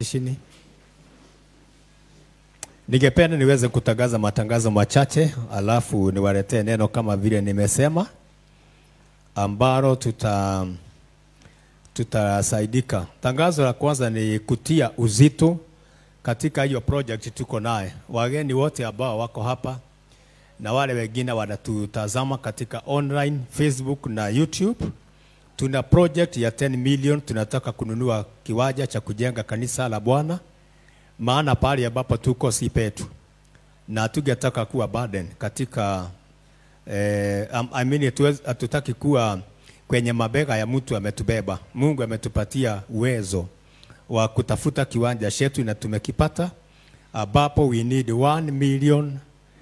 Chini. Ningependa niweze kutangaza matangazo machache alafu niwaletee neno kama vile nimesema ambalo tuta tutasaidika. Tangazo la kwanza ni kutia uzito katika hiyo project tuko naye. Wageni wote ambao wako hapa na wale wengine wanatutazama katika online Facebook na YouTube, tuna project ya 10 million. Tunataka kununua kiwanja cha kujenga kanisa la Bwana, maana pale ambapo tuko si petu na tungetaka kuwa burden katika eh, I mean, hatuwezi- hatutaki kuwa kwenye mabega ya mtu ametubeba. Mungu ametupatia uwezo wa kutafuta kiwanja chetu na tumekipata, ambapo we need 1 million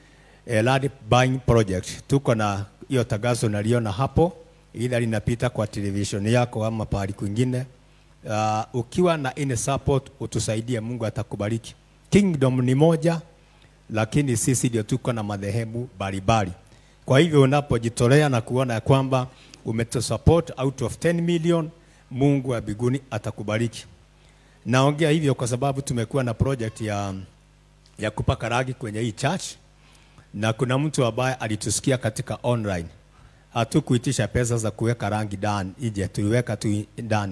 eh, land buying project. Tuko na hiyo tangazo naliona hapo, ila linapita kwa television yako ama pahali kwingine. Uh, ukiwa na any support utusaidie, Mungu atakubariki. Kingdom ni moja, lakini sisi ndio tuko na madhehebu mbalimbali. Kwa hivyo unapojitolea na kuona ya kwamba umetusupport out of 10 million, Mungu wa mbinguni atakubariki. Naongea hivyo kwa sababu tumekuwa na project ya, ya kupaka rangi kwenye hii church na kuna mtu ambaye alitusikia katika online. Hatukuitisha pesa za kuweka rangi ndani ije, tuliweka tu ndani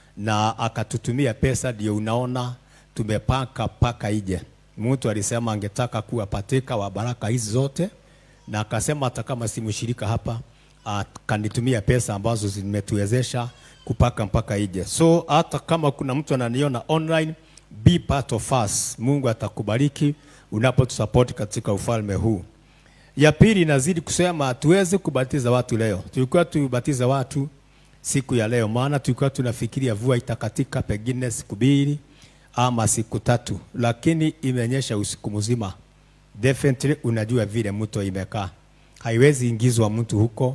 na akatutumia pesa, ndio unaona tumepaka paka ije. Mtu alisema angetaka kuwa patika wa baraka hizi zote, na akasema hata kama si mshirika hapa akanitumia pesa ambazo zimetuwezesha kupaka mpaka ije. So hata kama kuna mtu ananiona online, be part of us. Mungu atakubariki unapotusupport katika ufalme huu. Ya pili nazidi kusema hatuwezi kubatiza watu leo. Tulikuwa tubatiza watu siku ya leo, maana tulikuwa tunafikiria vua itakatika pengine siku mbili ama siku tatu, lakini imenyesha usiku mzima. Definitely unajua vile mto imekaa, haiwezi ingizwa mtu huko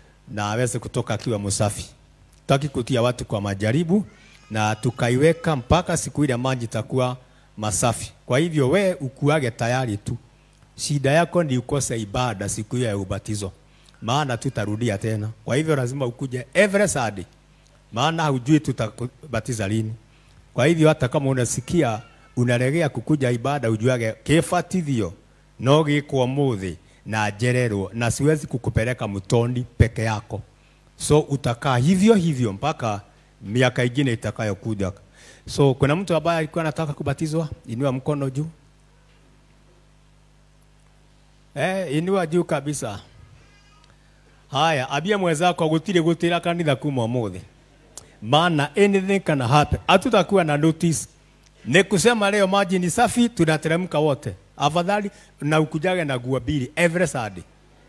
na aweze kutoka akiwa msafi. Tutaki kutia watu kwa majaribu na tukaiweka mpaka siku ile maji itakuwa masafi. Kwa hivyo we ukuage tayari tu. Shida yako ni ukose ibada siku hiyo ya ubatizo, maana tutarudia tena. Kwa hivyo lazima ukuje every Sunday, maana hujui tutabatiza lini. Kwa hivyo hata kama unasikia unaregea kukuja ibada, ujuage kibatithio no gikwo muthi na njererwo, na siwezi kukupeleka mtoni peke yako. So utakaa hivyo hivyo mpaka miaka ingine itakayokuja. So kuna mtu ambaye alikuwa anataka kubatizwa, inua mkono juu. Eh, inua juu kabisa. Haya, abia mwenzako gutire gutira kanitha kuma umuthi. Maana anything can happen. Hatutakuwa na notice. Ni kusema leo maji ni safi, tunateremka wote. Afadhali na ukujage na nguo mbili every Sunday.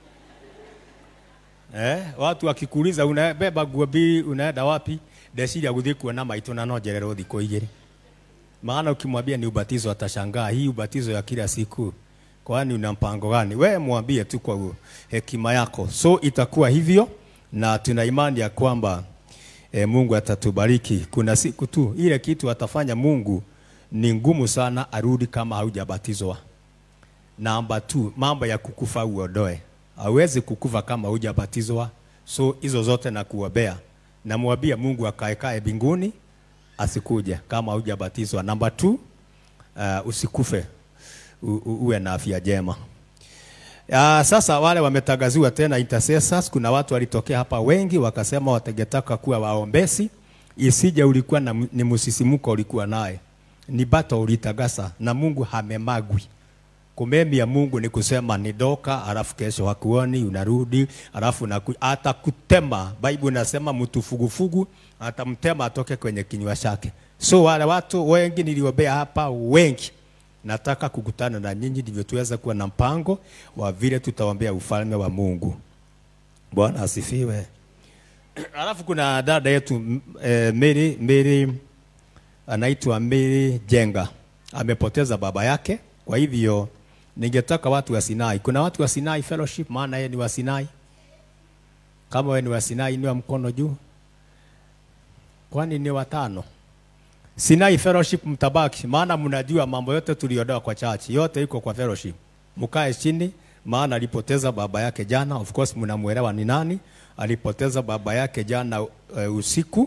Eh, watu wakikuuliza unabeba nguo mbili unaenda wapi? Ndeciria guthii kuona maitũ na no njererwo thikũ igĩrĩ. Maana ukimwambia ni ubatizo atashangaa, hii ubatizo ya kila siku, kwani una mpango gani? We mwambie tu kwa hekima yako. So itakuwa hivyo, na tuna imani ya kwamba e, Mungu atatubariki. Kuna siku tu ile kitu atafanya Mungu ni ngumu sana arudi kama haujabatizwa. Namba two, mambo ya kukufa uondoe. Hawezi kukufa kama hujabatizwa. So hizo zote na kuombea. Namwambia Mungu akaekae mbinguni asikuje kama hujabatizwa. Namba two, uh, usikufe u, u, uwe na afya njema. Uh, sasa wale wametangaziwa tena intercessors, kuna watu walitokea hapa wengi wakasema watangetaka kuwa waombezi, isije ulikuwa na, ni msisimuko ulikuwa naye, ni bato ulitagasa na Mungu hamemagwi kumemia Mungu ni kusema ni doka, alafu kesho hakuoni, unarudi, alafu naku, atakutema. Bible inasema mtu fugufugu atamtema atoke kwenye kinywa chake. So wale watu wengi niliombea hapa wengi, nataka kukutana na nyinyi ndivyo tuweze kuwa na mpango wa vile tutaombea ufalme wa Mungu. Bwana asifiwe. Alafu kuna dada yetu m- eh, Mary, Mary anaitwa Mary Jenga amepoteza baba yake, kwa hivyo ningetaka watu wa Sinai. Kuna watu wa Sinai Fellowship, maana yeye ni wa Sinai. Kama wewe ni wa Sinai, inua mkono juu. Kwani ni watano? Sinai Fellowship mtabaki, maana mnajua mambo yote tuliodoa kwa church, yote iko kwa fellowship. Mkae chini, maana alipoteza baba yake jana. Of course mnamuelewa ni nani alipoteza baba yake jana uh, usiku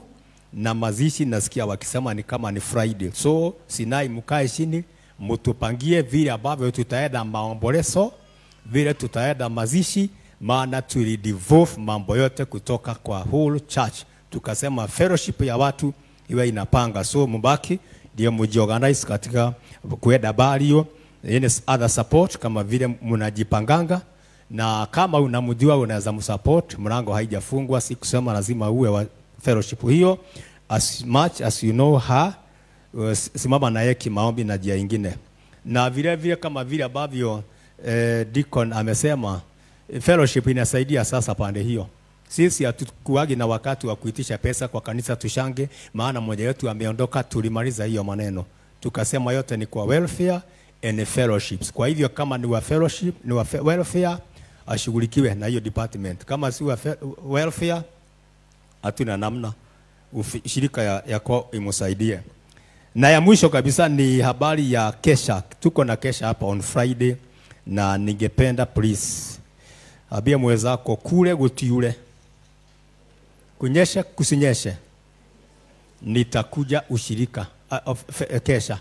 na mazishi nasikia wakisema ni kama ni Friday. So Sinai, mkae chini mtupangie vile ambavyo tutaenda maombolezo, vile tutaenda mazishi, maana tulidivolve mambo yote kutoka kwa whole church, tukasema fellowship ya watu iwe inapanga, so mbaki ndio mjiorganize katika kuenda burial, any other support kama vile mnajipanganga na kama unamjua unaweza msupport, mlango haijafungwa, si kusema lazima uwe wa fellowship hiyo. As much as you know her, uh, simama naye kimaombi na njia ingine, na vile vile kama vile ambavyo eh, Deacon amesema eh, fellowship inasaidia sasa pande hiyo. Sisi hatukuagi na wakati wa kuitisha pesa kwa kanisa tushange, maana mmoja wetu ameondoka, tulimaliza hiyo maneno, tukasema yote ni kwa welfare and fellowships. Kwa hivyo kama ni wa fellowship, ni wa fe- welfare ashughulikiwe na hiyo department. Kama si wa fe- welfare, hatuna namna, Ufi- shirika ya, yako imsaidie. Na ya mwisho kabisa ni habari ya kesha. Tuko na kesha hapa on Friday, na ningependa please ambia mwenzako kule gutiure, kunyeshe kusinyeshe, nitakuja ushirika uh, of, fe, kesha.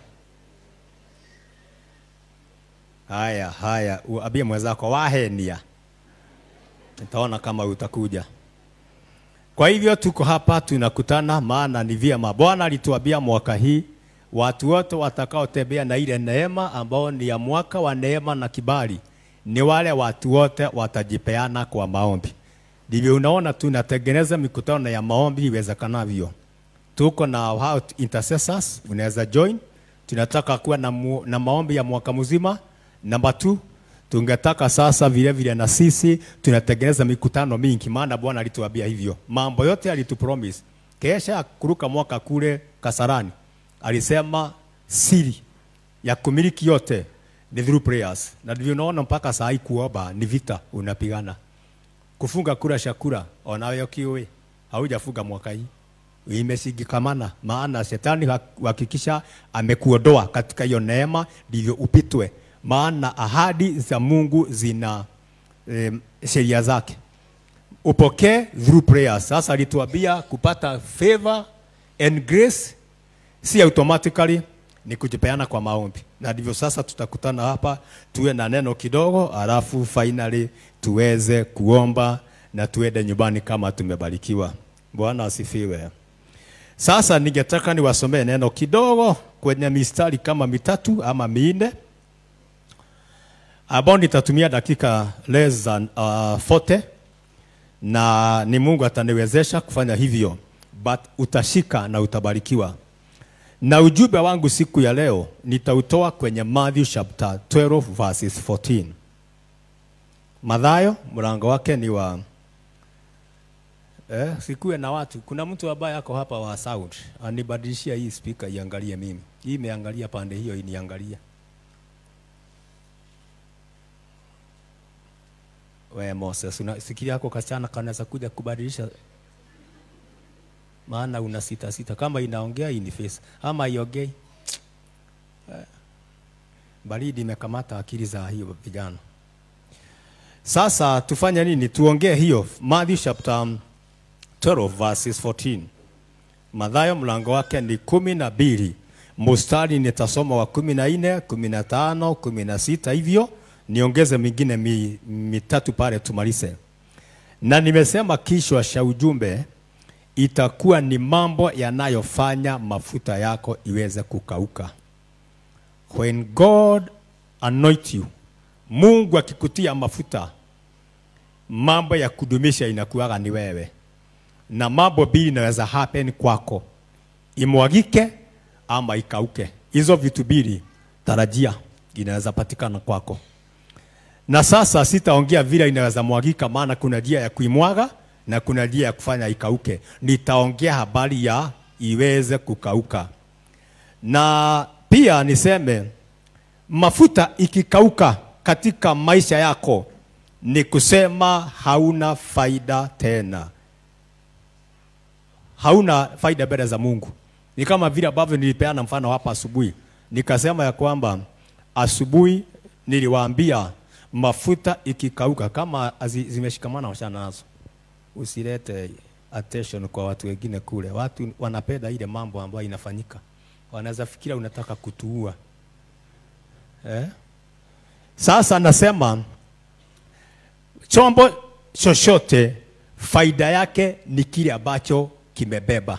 Haya, haya, uambie mwenzako wahenia, nitaona kama utakuja. Kwa hivyo tuko hapa tunakutana, maana ni vyema. Bwana alituambia mwaka hii watu wote watakaotembea na ile neema ambao ni ya mwaka wa neema na kibali, ni wale watu wote watajipeana kwa maombi. Ndivyo unaona tunatengeneza mikutano ya maombi iwezekanavyo. Tuko na hao intercessors, unaweza join. Tunataka kuwa na, mu, na maombi ya mwaka mzima. Namba 2 tungetaka sasa vile vile na sisi tunatengeneza mikutano mingi, maana Bwana alituambia hivyo. Mambo yote alitupromise. Kesha kuruka mwaka kule Kasarani alisema siri ya kumiliki yote ni through prayers, na ndivyo unaona mpaka saa hii kuomba ni vita unapigana. Kufunga kura shakura onayo kiwe haujafunga mwaka hii imeshikamana, maana shetani hakikisha amekuondoa katika hiyo neema, ndivyo upitwe maana ahadi za Mungu zina eh, sheria zake. Upokee through prayer. Sasa alituambia kupata favor and grace si automatically ni kujipeana kwa maombi, na ndivyo sasa tutakutana hapa tuwe na neno kidogo, alafu finally tuweze kuomba na tuende nyumbani kama tumebarikiwa. Bwana asifiwe. Sasa ningetaka niwasomee neno kidogo kwenye mistari kama mitatu ama minne ambao nitatumia dakika less than uh, 40 na ni Mungu ataniwezesha kufanya hivyo, but utashika na utabarikiwa. Na ujumbe wangu siku ya leo nitautoa kwenye Matthew chapter 12 verses 14. Mathayo mlango wake ni wa eh, sikuwe na watu. Kuna mtu ambaye ako hapa wa sound anibadilishia hii speaker iangalie mimi. Hii imeangalia pande hiyo iniangalia. We Moses, unasikia yako kasichana kanaweza kuja kubadilisha, maana una sita sita, kama inaongea in face ama iongei. Eh, baridi imekamata akili za hiyo vijana. Sasa tufanye nini? Tuongee hiyo Matthew chapter 12 verses 14. Mathayo mlango wake ni kumi na mbili mustari nitasoma wa kumi na nne kumi na tano kumi na sita hivyo niongeze mingine mi, mitatu pale tumalize. Na nimesema kichwa cha ujumbe itakuwa ni mambo yanayofanya mafuta yako iweze kukauka. When God anoint you, Mungu akikutia mafuta, mambo ya kudumisha inakuwaga ni wewe, na mambo mbili inaweza happen kwako, imwagike ama ikauke. Hizo vitu mbili tarajia inaweza patikana kwako. Na sasa sitaongea vile inaweza mwagika, maana kuna njia ya kuimwaga na kuna njia ya kufanya ikauke. Nitaongea habari ya iweze kukauka, na pia niseme mafuta ikikauka katika maisha yako ni kusema hauna faida tena, hauna faida mbele za Mungu. Ni kama vile ambavyo nilipeana mfano hapa asubuhi, nikasema ya kwamba asubuhi niliwaambia mafuta ikikauka kama azi, zimeshikamana wachana nazo, usilete attention kwa watu wengine kule. Watu wanapenda ile mambo ambayo inafanyika, wanaweza fikira unataka kutuua eh? Sasa nasema chombo chochote faida yake ni kile ambacho kimebeba.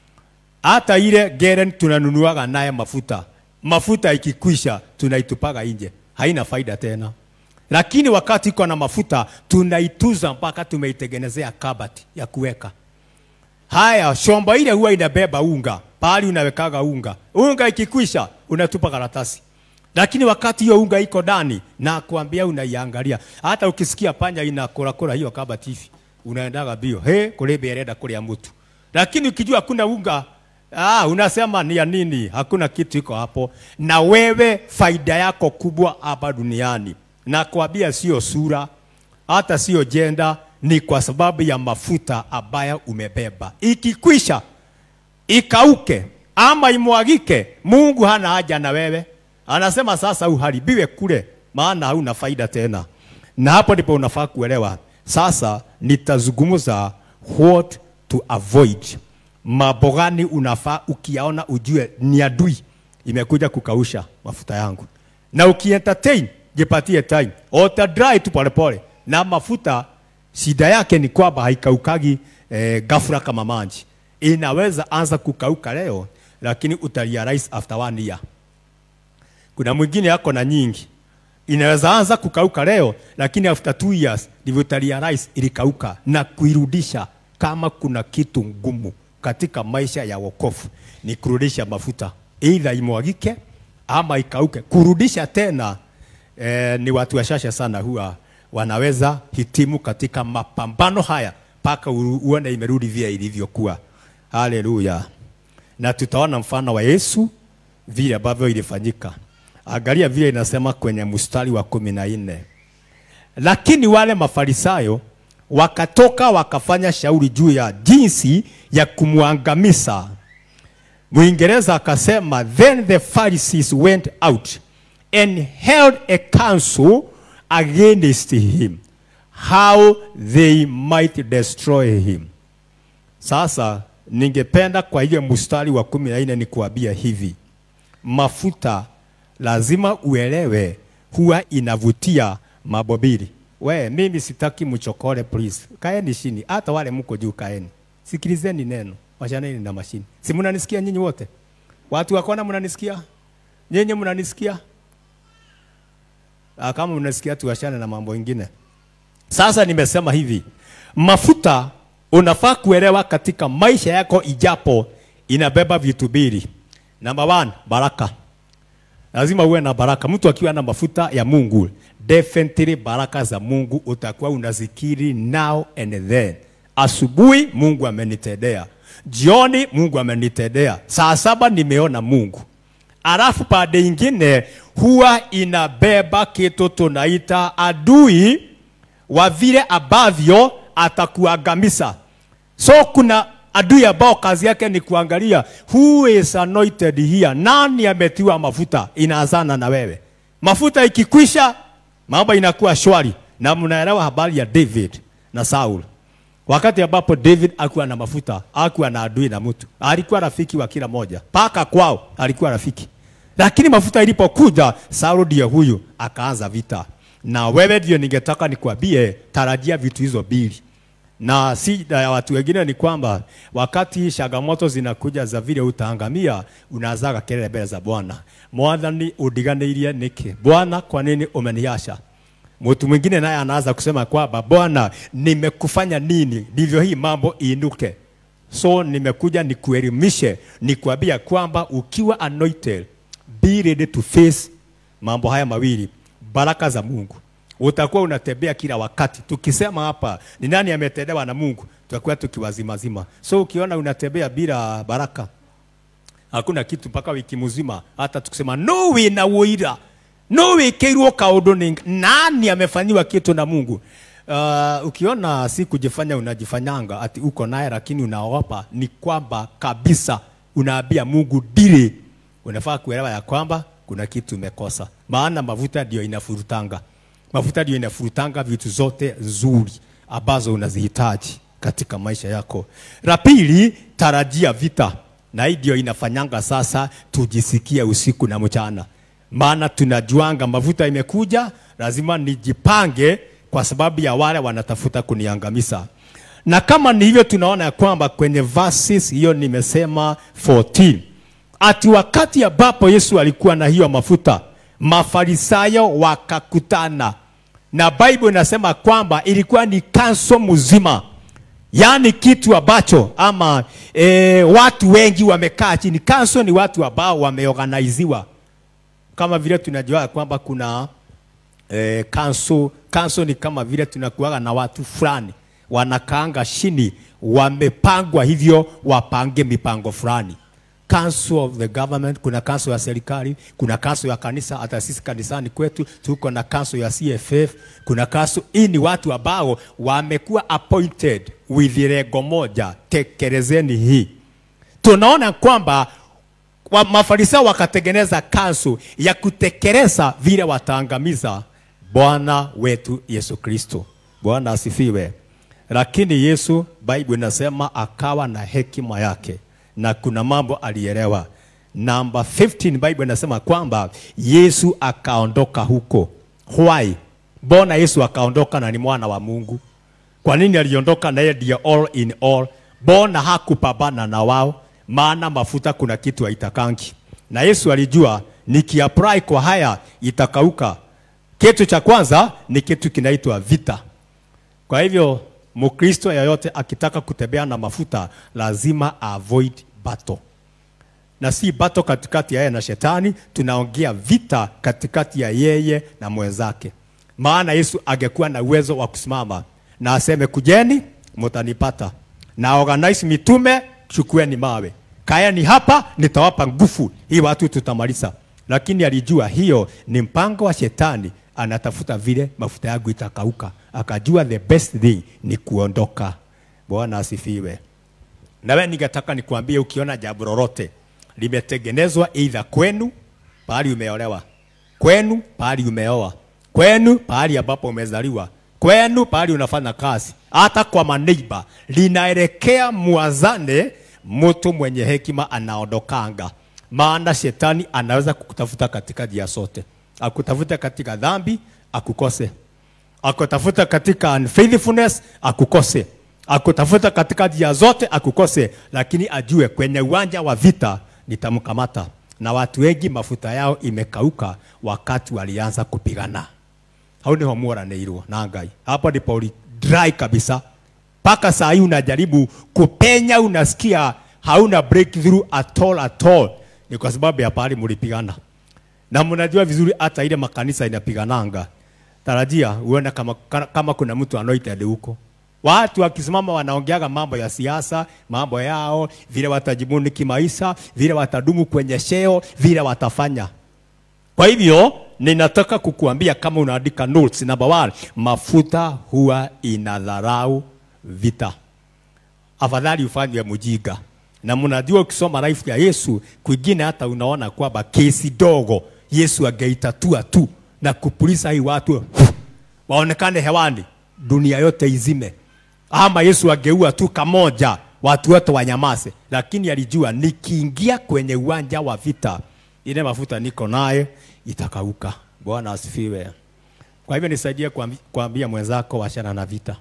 Hata ile geren tunanunuaga naye mafuta, mafuta ikikwisha tunaitupaga nje, haina faida tena. Lakini wakati iko na mafuta tunaituza mpaka tumeitengenezea kabati ya kuweka. Haya, shombo ile huwa inabeba unga, pahali unawekaga unga. Unga ikikwisha unatupa karatasi. Lakini wakati hiyo unga iko ndani na kuambia unaiangalia. Hata ukisikia panya inakorakora hiyo kabati hivi, unaendaga bio. He, kule bereda kule ya mtu. Lakini ukijua kuna unga Ah, unasema ni ya nini? Hakuna kitu iko hapo. Na wewe faida yako kubwa hapa duniani, na kuambia sio sura, hata sio jenda, ni kwa sababu ya mafuta ambayo umebeba. Ikikwisha ikauke ama imwagike, Mungu hana haja na wewe. Anasema sasa uharibiwe kule, maana hauna faida tena. Na hapo ndipo unafaa kuelewa. Sasa nitazungumza what to avoid mambo gani unafaa ukiyaona ujue ni adui imekuja kukausha mafuta yangu, na ukientertain jipatie time, ota dry tu polepole. Na mafuta shida yake ni kwamba haikaukagi eh, ghafla kama maji, inaweza anza kukauka leo, lakini utarealize after one year. Kuna mwingine yako na nyingi inaweza anza kukauka leo, lakini after two years ndivyo utarealize ilikauka na kuirudisha. Kama kuna kitu ngumu katika maisha ya wokovu ni kurudisha mafuta, either imwagike ama ikauke. Kurudisha tena eh, ni watu wachache sana huwa wanaweza hitimu katika mapambano haya mpaka uone imerudi vile ilivyokuwa. Haleluya! Na tutaona mfano wa Yesu vile ambavyo ilifanyika. Angalia vile inasema kwenye mstari wa kumi na nne lakini wale mafarisayo wakatoka wakafanya shauri juu ya jinsi ya kumwangamiza. Mwingereza akasema, then the Pharisees went out and held a council against him how they might destroy him. Sasa ningependa kwa hiyo mstari wa kumi na nne ni kuambia hivi, mafuta lazima uelewe, huwa inavutia mambo mbili. We, mimi sitaki mchokore please. Kaeni chini. Hata wale mko juu kaeni. Sikilizeni neno. Washaneni na mashini. Si mnanisikia nyinyi wote? Watu wakona mnanisikia? Nyinyi mnanisikia? Ah, kama mnasikia tuachane na mambo mengine. Sasa nimesema hivi. Mafuta unafaa kuelewa katika maisha yako ijapo inabeba vitu mbili. Number one, baraka. Lazima uwe na baraka. Mtu akiwa na mafuta ya Mungu, definitely baraka za Mungu utakuwa unazikiri now and then. Asubuhi Mungu amenitendea, jioni Mungu amenitendea, saa saba nimeona Mungu. Alafu pande ingine huwa inabeba kitu tunaita adui wa vile ambavyo atakuangamiza. So kuna adui ambao kazi yake ni kuangalia who is anointed here, nani ametiwa mafuta, inaanzana na wewe. Mafuta ikikwisha, mambo inakuwa shwari, na mnaelewa habari ya David na Saul. Wakati ambapo David akuwa na mafuta, akuwa na adui na mtu, alikuwa rafiki wa kila moja, paka kwao alikuwa rafiki. Lakini mafuta ilipokuja, Saul ndio huyu akaanza vita. Na wewe ndio ningetaka nikwambie, tarajia vitu hizo mbili na shida ya watu wengine ni kwamba wakati changamoto zinakuja za vile utaangamia, unazaga kelele mbele za Bwana, mwathani undiganĩirie niki? Bwana, kwa nini umeniacha? Mtu mwingine naye anaanza kusema kwamba Bwana, nimekufanya nini ndivyo hii mambo iinuke? So nimekuja nikuelimishe, nikuambia kwamba ukiwa anointed, be ready to face mambo haya mawili, baraka za Mungu utakuwa unatembea kila wakati. Tukisema hapa ni nani ametendewa na Mungu, tutakuwa tukiwazimazima. So ukiona unatembea bila baraka, hakuna kitu mpaka wiki mzima. Hata tukisema no wina wira no wikirwo kaundu ni nani amefanyiwa kitu na Mungu. Uh, ukiona si kujifanya unajifanyanga ati uko naye lakini unaogopa, ni kwamba kabisa unaambia Mungu dili. Unafaa kuelewa ya kwamba kuna kitu umekosa, maana mafuta ndio inafurutanga mafuta ndio inafurutanga vitu zote nzuri ambazo unazihitaji katika maisha yako. La pili, tarajia vita, na hii ndio inafanyanga sasa tujisikie usiku na mchana, maana tunajuanga mafuta imekuja, lazima nijipange kwa sababu ya wale wanatafuta kuniangamiza. Na kama ni hivyo, tunaona ya kwamba kwenye verses hiyo nimesema 14 ati wakati ambapo Yesu alikuwa na hiyo mafuta, mafarisayo wakakutana, na Bible inasema kwamba ilikuwa ni kanso mzima, yaani kitu ambacho ama e, watu wengi wamekaa chini. Kanso ni watu ambao wameorganiziwa, kama vile tunajua kwamba kuna eh, kanso kanso ni kama vile tunakuaga na watu fulani wanakaanga chini, wamepangwa hivyo wapange mipango fulani. Council of the government, kuna council ya serikali, kuna council ya kanisa. Hata sisi kanisani kwetu tuko na council ya CFF, kuna council. Hii ni watu ambao wamekuwa appointed with lengo moja, tekelezeni hii. Tunaona kwamba wa mafarisayo wakatengeneza kansu ya kutekeleza vile wataangamiza Bwana wetu Yesu Kristo. Bwana asifiwe. Lakini Yesu, Bible inasema akawa na hekima yake na kuna mambo alielewa. Namba 15 Bible inasema kwamba Yesu akaondoka huko. Why? Mbona Yesu akaondoka na ni mwana wa Mungu? Kwa nini aliondoka na yeye ndiye all in all? Mbona hakupambana na wao? Maana mafuta kuna kitu haitakangi, na Yesu alijua nikiapply kwa haya itakauka. Kitu cha kwanza ni kitu kinaitwa vita. Kwa hivyo Mkristo yeyote akitaka kutembea na mafuta lazima avoid battle, na si battle katikati ya yeye na shetani, tunaongea vita katikati ya yeye na mwenzake. Maana Yesu angekuwa na uwezo wa kusimama na aseme kujeni, mtanipata, na organize mitume, chukueni mawe, kaeni hapa, nitawapa nguvu, hii watu tutamaliza. Lakini alijua hiyo ni mpango wa shetani, anatafuta vile mafuta yangu itakauka. Akajua the best thing ni kuondoka. Bwana asifiwe. Na wewe ningetaka nikuambie, ukiona jambo lolote limetengenezwa either kwenu pahali umeolewa, kwenu pahali umeoa, kwenu pahali ambapo umezaliwa, kwenu pahali unafanya kazi, hata kwa maneiba, linaelekea muazane, mtu mwenye hekima anaondokanga. Maana shetani anaweza kukutafuta katika njia zote, akutafuta katika dhambi, akukose akutafuta katika unfaithfulness akukose, akutafuta katika njia zote akukose, lakini ajue kwenye uwanja wa vita nitamkamata. Na watu wengi mafuta yao imekauka wakati walianza kupigana. Hau niho muoranĩirwo na Ngai. Hapo ndipo uli dry kabisa, mpaka saa hii unajaribu kupenya, unasikia hauna breakthrough at all at all. Ni kwa sababu ya pahali mlipigana, na mnajua vizuri hata ile makanisa inapigananga tarajia uone kama, kama kuna mtu anointed huko. Watu wakisimama wanaongeaga mambo ya siasa, mambo yao, vile watajibuni kimaisha, vile watadumu kwenye sheo, vile watafanya. Kwa hivyo ninataka kukuambia kama unaandika notes, number one, mafuta huwa inadharau vita. Afadhali ufanywe mjinga. Na mnajua ukisoma life ya Yesu, kwingine hata unaona kwamba kesi dogo Yesu angeitatua tu na kupulisa hii watu waonekane hewani, dunia yote izime. Ama Yesu ageua tu kamoja, watu wote wanyamaze, lakini alijua nikiingia kwenye uwanja wa vita, ile mafuta niko naye itakauka. Bwana asifiwe. Kwa hivyo nisaidie kuambi- kuambia mwenzako, wachana na vita,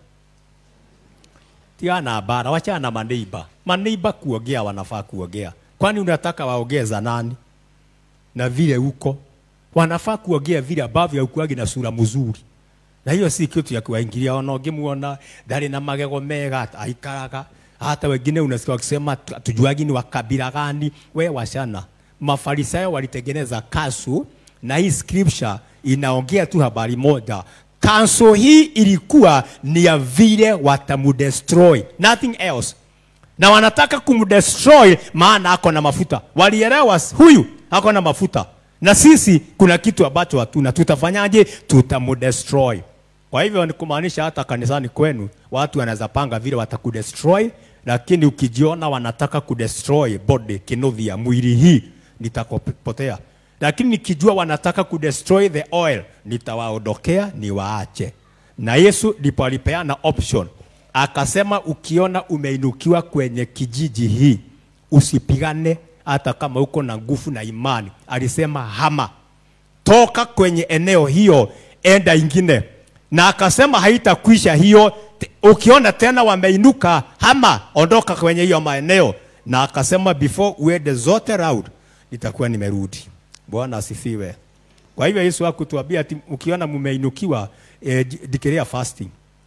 tia na bara, wachana na maneiba. Maneiba kuogea wanafaa kuogea, kwani unataka waogee za nani? Na vile uko wanafaa kuongea vile ambavyo haukuagi na sura mzuri, na hiyo si kitu ya kuwaingilia. Ona ungemuona ndari na magego mega aikaraga, hata wengine unasikia wakisema tu- tujuagi ni wa kabila gani. We washana, Mafarisayo walitengeneza kasu na hii scripture inaongea tu habari moja. Kanso hii ilikuwa ni ya vile watamudestroy, nothing else na wanataka kumdestroy maana ako na mafuta. Walielewa s- huyu ako na mafuta, na sisi kuna kitu ambacho hatuna. Tutafanyaje? Tutamdestroy. Kwa hivyo ni kumaanisha hata kanisani kwenu watu wanaweza panga vile watakudestroy, lakini ukijiona wanataka kudestroy body kinudhi ya mwili hii nitakopotea, lakini nikijua wanataka kudestroy the oil nitawaondokea niwaache. Na Yesu ndipo alipeana option akasema ukiona umeinukiwa kwenye kijiji hii usipigane hata kama uko na nguvu na imani alisema hama toka kwenye eneo hiyo enda ingine na akasema haitakwisha hiyo Te- ukiona tena wameinuka hama ondoka kwenye hiyo maeneo na akasema before uende zote round nitakuwa nimerudi bwana asifiwe kwa hivyo yesu hakutuambia ati ukiona mumeinukiwa eh, declare fasting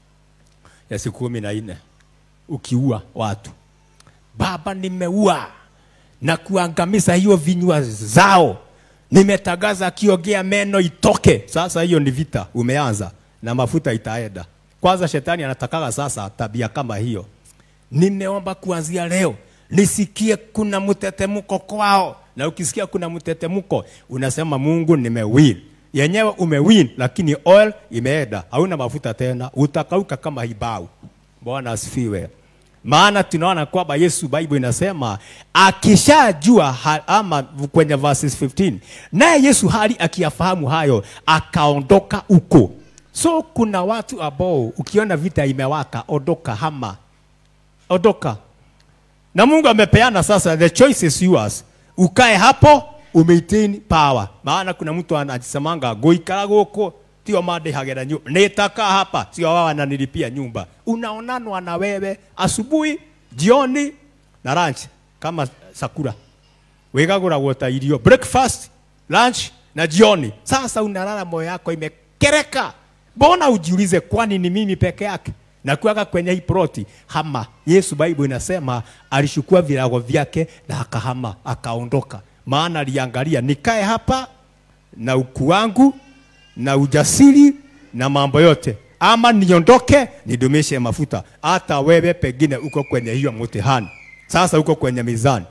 ya siku kumi na nne ukiua watu baba nimeua na kuangamiza hiyo vinywa zao nimetangaza akiongea meno itoke sasa hiyo ni vita umeanza na mafuta itaenda kwanza shetani anatakaga sasa tabia kama hiyo nimeomba kuanzia leo nisikie kuna mtetemko kwao na ukisikia kuna mtetemko unasema mungu nimewin yenyewe umewin lakini oil imeenda hauna mafuta tena utakauka kama hibau bwana asifiwe maana tunaona kwamba yesu bible inasema akishajua ha- ama kwenye verses 15 naye yesu hali akiyafahamu hayo akaondoka huko so kuna watu ambao ukiona vita imewaka ondoka hama ondoka na mungu amepeana sasa the choice is yours ukae hapo umaintain power maana kuna mtu anajisemanga guikara guku tio mandihagĩra nyumba nĩtakaa hapa sio wao wananilipia nyumba unaonanwa na wewe asubuhi jioni na lunch kama sakura wigagũragwo ta irio breakfast lunch na jioni sasa unalala moyo yako imekereka mbona ujiulize kwani ni mimi peke yake na kuaga kwenye hii ploti hama yesu bible inasema alishukua virago vyake na akahama akaondoka maana aliangalia nikae hapa na ukuu wangu na ujasiri na mambo yote ama niondoke nidumishe mafuta hata wewe pengine uko kwenye hiyo mtihani sasa uko kwenye mizani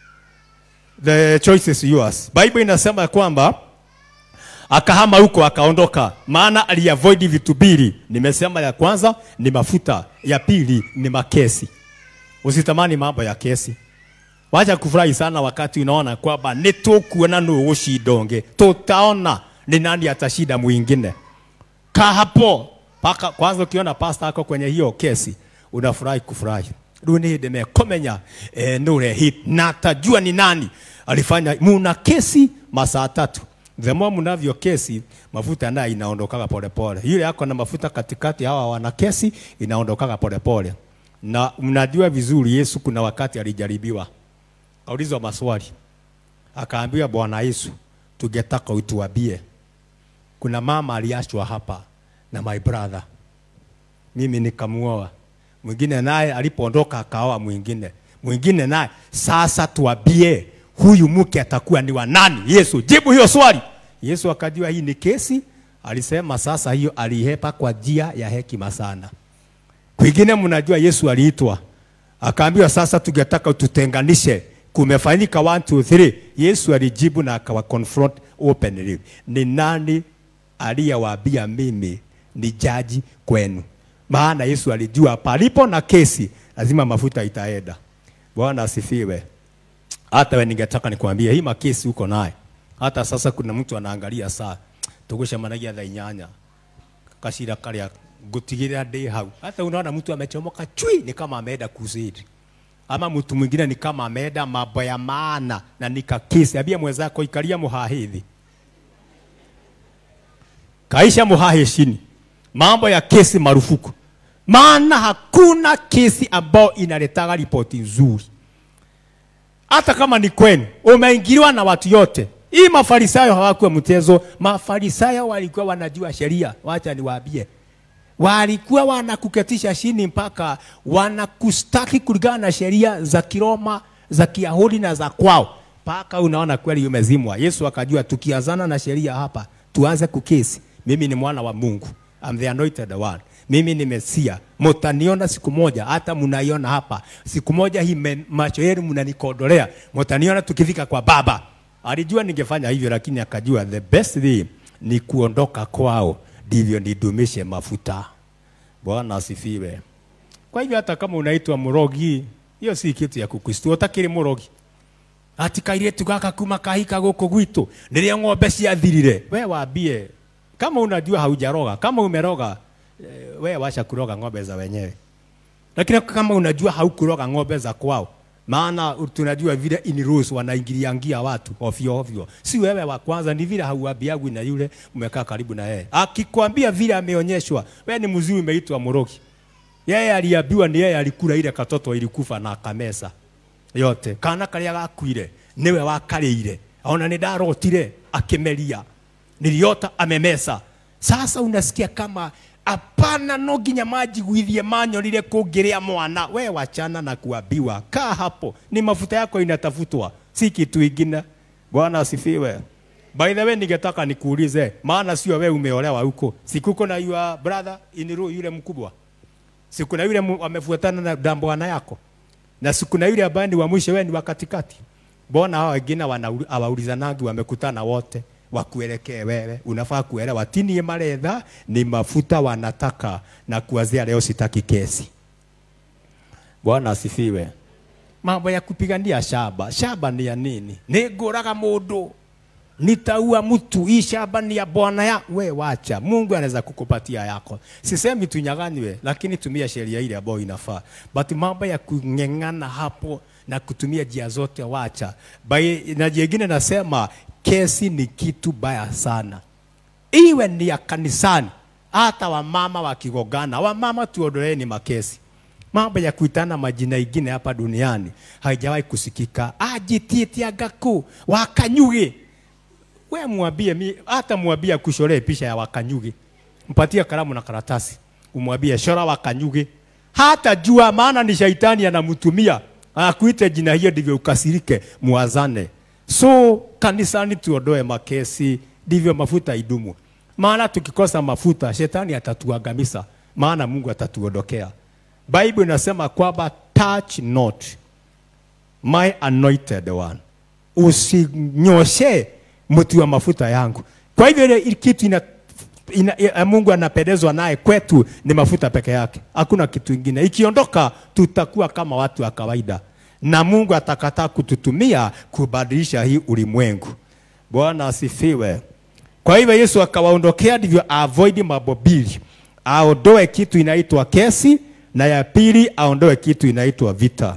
the choice is yours bible inasema kwamba akahama huko akaondoka maana aliavoid vitu mbili nimesema ya kwanza ni mafuta ya pili ni makesi usitamani mambo ya kesi wacha kufurahi sana wakati unaona kwamba nitukuona nũ gũcindonge tutaona ni nani atashinda mwingine kaa hapo paka kwanza ukiona pasta ako kwenye hiyo kesi unafurahi kufurahi rĩu nĩ hĩndĩ mekũmenya eh, nũ ũrehit na atajua ni nani alifanya muna kesi masaa tatu the more mnavyo kesi mafuta naye inaondokaga polepole yule ako na mafuta katikati hawa wana kesi inaondokaga polepole na mnajua vizuri yesu kuna wakati alijaribiwa kaulizwa maswali akaambiwa bwana yesu tungetaka utuambie kuna mama aliachwa hapa na my brother mimi nikamuoa mwingine naye alipoondoka akaoa mwingine mwingine naye sasa tuambie huyu mke atakuwa ni wa nani yesu jibu hiyo swali yesu akajua hii ni kesi alisema sasa hiyo alihepa kwa njia ya hekima sana kwingine mnajua yesu aliitwa akaambiwa sasa tungetaka ututenganishe kumefanyika 1 2 3 yesu alijibu na akawa confront openly ni nani aliyewaambia mimi ni jaji kwenu maana yesu alijua palipo na kesi lazima mafuta itaenda bwana asifiwe hata we ningetaka nikwambie hii makesi uko naye hata sasa kuna mtu anaangalia saa tugucemanagia thaa inyanya kacira karĩa ngũtigĩrĩra ndĩ hau hata unaona mtu amechomoka chui ni kama ameenda crusade ama mtu mwingine ni kama ameenda mambo ya maana na nikakesi ambia mwenzako ikalia muhahithi kaisha muhahe chini mambo ya kesi marufuku maana hakuna kesi ambayo inaletaga ripoti nzuri hata kama ni kwenu umeingiliwa na watu yote hii mafarisayo hawakuwa mchezo mafarisayo walikuwa wanajua sheria wacha niwaambie walikuwa wanakuketisha chini mpaka wanakustaki kulingana na sheria za kiroma za kiyahudi na za kwao mpaka unaona kweli umezimwa yesu akajua tukianzana na sheria hapa tuanze kukesi mimi ni mwana wa mungu I'm the anointed one mimi ni mesia mutaniona siku moja hata mnaiona hapa siku moja hii men- macho yenu mnanikodolea mutaniona tukifika kwa baba alijua ningefanya hivyo lakini akajua the best thing ni kuondoka kwao ndivyo nidumishe mafuta bwana asifiwe kwa hivyo hata kama unaitwa mrogi hiyo si kitu ya kukristo utakiri mrogi ati kairĩtu gaka kuma kahika gũkũ gwitũ rĩrĩa ng'ombe ciathirire we wambie kama unajua haujaroga kama umeroga eh, we wacha kuroga ng'ombe za wenyewe lakini kama unajua haukuroga ng'ombe za kwao maana tunajua vile in-laws wanaingiliangia watu ovyo ovyo. Si wewe wa kwanza, ni vile hauambiagwi na yule umekaa karibu na yeye. Akikwambia vile ameonyeshwa, wewe ni mzuri, umeitwa mrogi. Yeye aliambiwa ni yeye alikula ile katoto ilikufa na akamesa yote. Kana karia gakuire niwe wakarĩire ona nĩ ndarotire akĩmeria niliota amemesa. Sasa unasikia kama hapana, no nginya manjiguithie manyonire kũngĩrĩa mwana. We wachana na kuambiwa, kaa hapo, ni mafuta yako inatafutwa, si kitu ingine. Bwana asifiwe. By the way, ningetaka nikuulize, maana sio wewe umeolewa huko, sikuko na your brother in law yule mkubwa, siku na yule mu- amefuatana na na bwana yako, na siku na yule ambaye ni wa mwisho, wewe ni wa katikati. Mbona hao wengine wanauli- hawaulizanagi, wamekutana wote wakuelekee wewe, unafaa kuelewa tini maretha ni mafuta wanataka, na kuanzia leo sitaki kesi. Bwana asifiwe. Mambo ya kupigania shamba, shamba ni ya nini? Nĩngũraga mũndũ nitaua mtu, hii shamba ni ya bwana ya we, wacha. Mungu anaweza kukupatia yako. Sisemi tunyang'anywe, lakini tumia sheria ile ambayo inafaa. But mambo ya kung'eng'ana hapo na kutumia njia zote, wacha. By, na jingine nasema kesi ni kitu baya sana, iwe ni ya kanisani, hata wamama wakigogana, wamama tuondoeni makesi mambo ya kuitana majina ingine hapa duniani haijawahi kusikika. Ajititia gaku wakanyuge, we mwambie mi, hata mwambie akushoree picha ya wakanyuge, mpatie kalamu na karatasi, umwambie shora wakanyuge, hata jua, maana ni shaitani anamtumia akuite jina hiyo, ndivyo ukasirike, muazane. So kanisani tuondoe makesi, ndivyo mafuta idumu, maana tukikosa mafuta shetani atatuangamiza, maana Mungu atatuondokea. Bible inasema kwamba touch not my anointed one, usinyoshe mti wa mafuta yangu. Kwa hivyo ile kitu ina, ina, ina, Mungu anapendezwa naye kwetu ni mafuta peke yake, hakuna kitu ingine. Ikiondoka tutakuwa kama watu wa kawaida, na Mungu atakataa kututumia kubadilisha hii ulimwengu. Bwana asifiwe. Kwa hivyo Yesu akawaondokea, ndivyo avoid mambo mbili, aondoe kitu inaitwa kesi, na ya pili aondoe kitu inaitwa vita.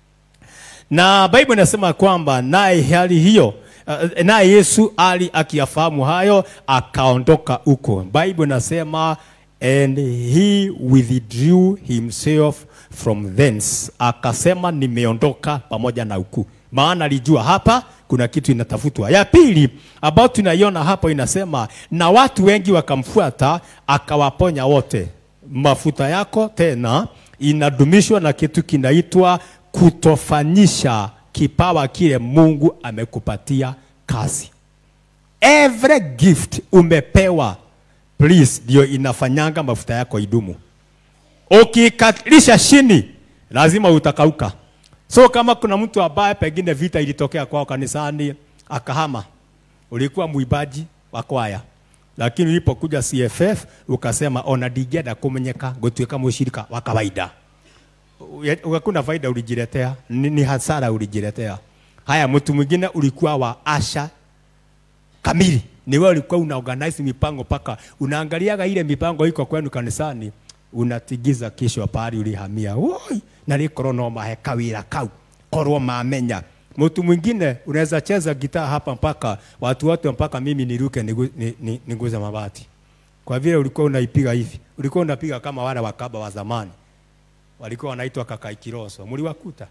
Na Bible inasema kwamba naye hali hiyo uh, naye Yesu ali akiyafahamu hayo akaondoka huko. Bible inasema and he withdrew himself from thence, akasema nimeondoka pamoja na huku, maana alijua hapa kuna kitu inatafutwa. Ya pili ambayo tunaiona hapo inasema na watu wengi wakamfuata, akawaponya wote. Mafuta yako tena inadumishwa na kitu kinaitwa kutofanyisha kipawa kile Mungu amekupatia kazi. Every gift umepewa, please, ndio inafanyanga mafuta yako idumu. Ukikalisha chini, lazima utakauka. So kama kuna mtu ambaye pengine vita ilitokea kwao kanisani akahama, ulikuwa mwimbaji wa kwaya, lakini ulipokuja CFF ukasema ona ndingĩenda kũmenyeka gũtuĩka mũcirika wa kawaida hakuna faida ulijiletea, ni, ni hasara ulijiletea. Haya, mtu mwingine ulikuwa wa asha kamili, ni wewe ulikuwa una organize mipango paka unaangaliaga ile mipango iko kwenu kanisani, unatigiza kisho pahali ulihamia. Woi, na likoro no mahe kawira kau korwo mamenya mtu mwingine unaweza cheza gitaa hapa mpaka watu wote mpaka mimi niruke nigu- ni- ni- niguze mabati, kwa vile ulikuwa unaipiga hivi, ulikuwa unapiga kama wale wakaba wa zamani walikuwa wanaitwa kakai kiroso, mliwakuta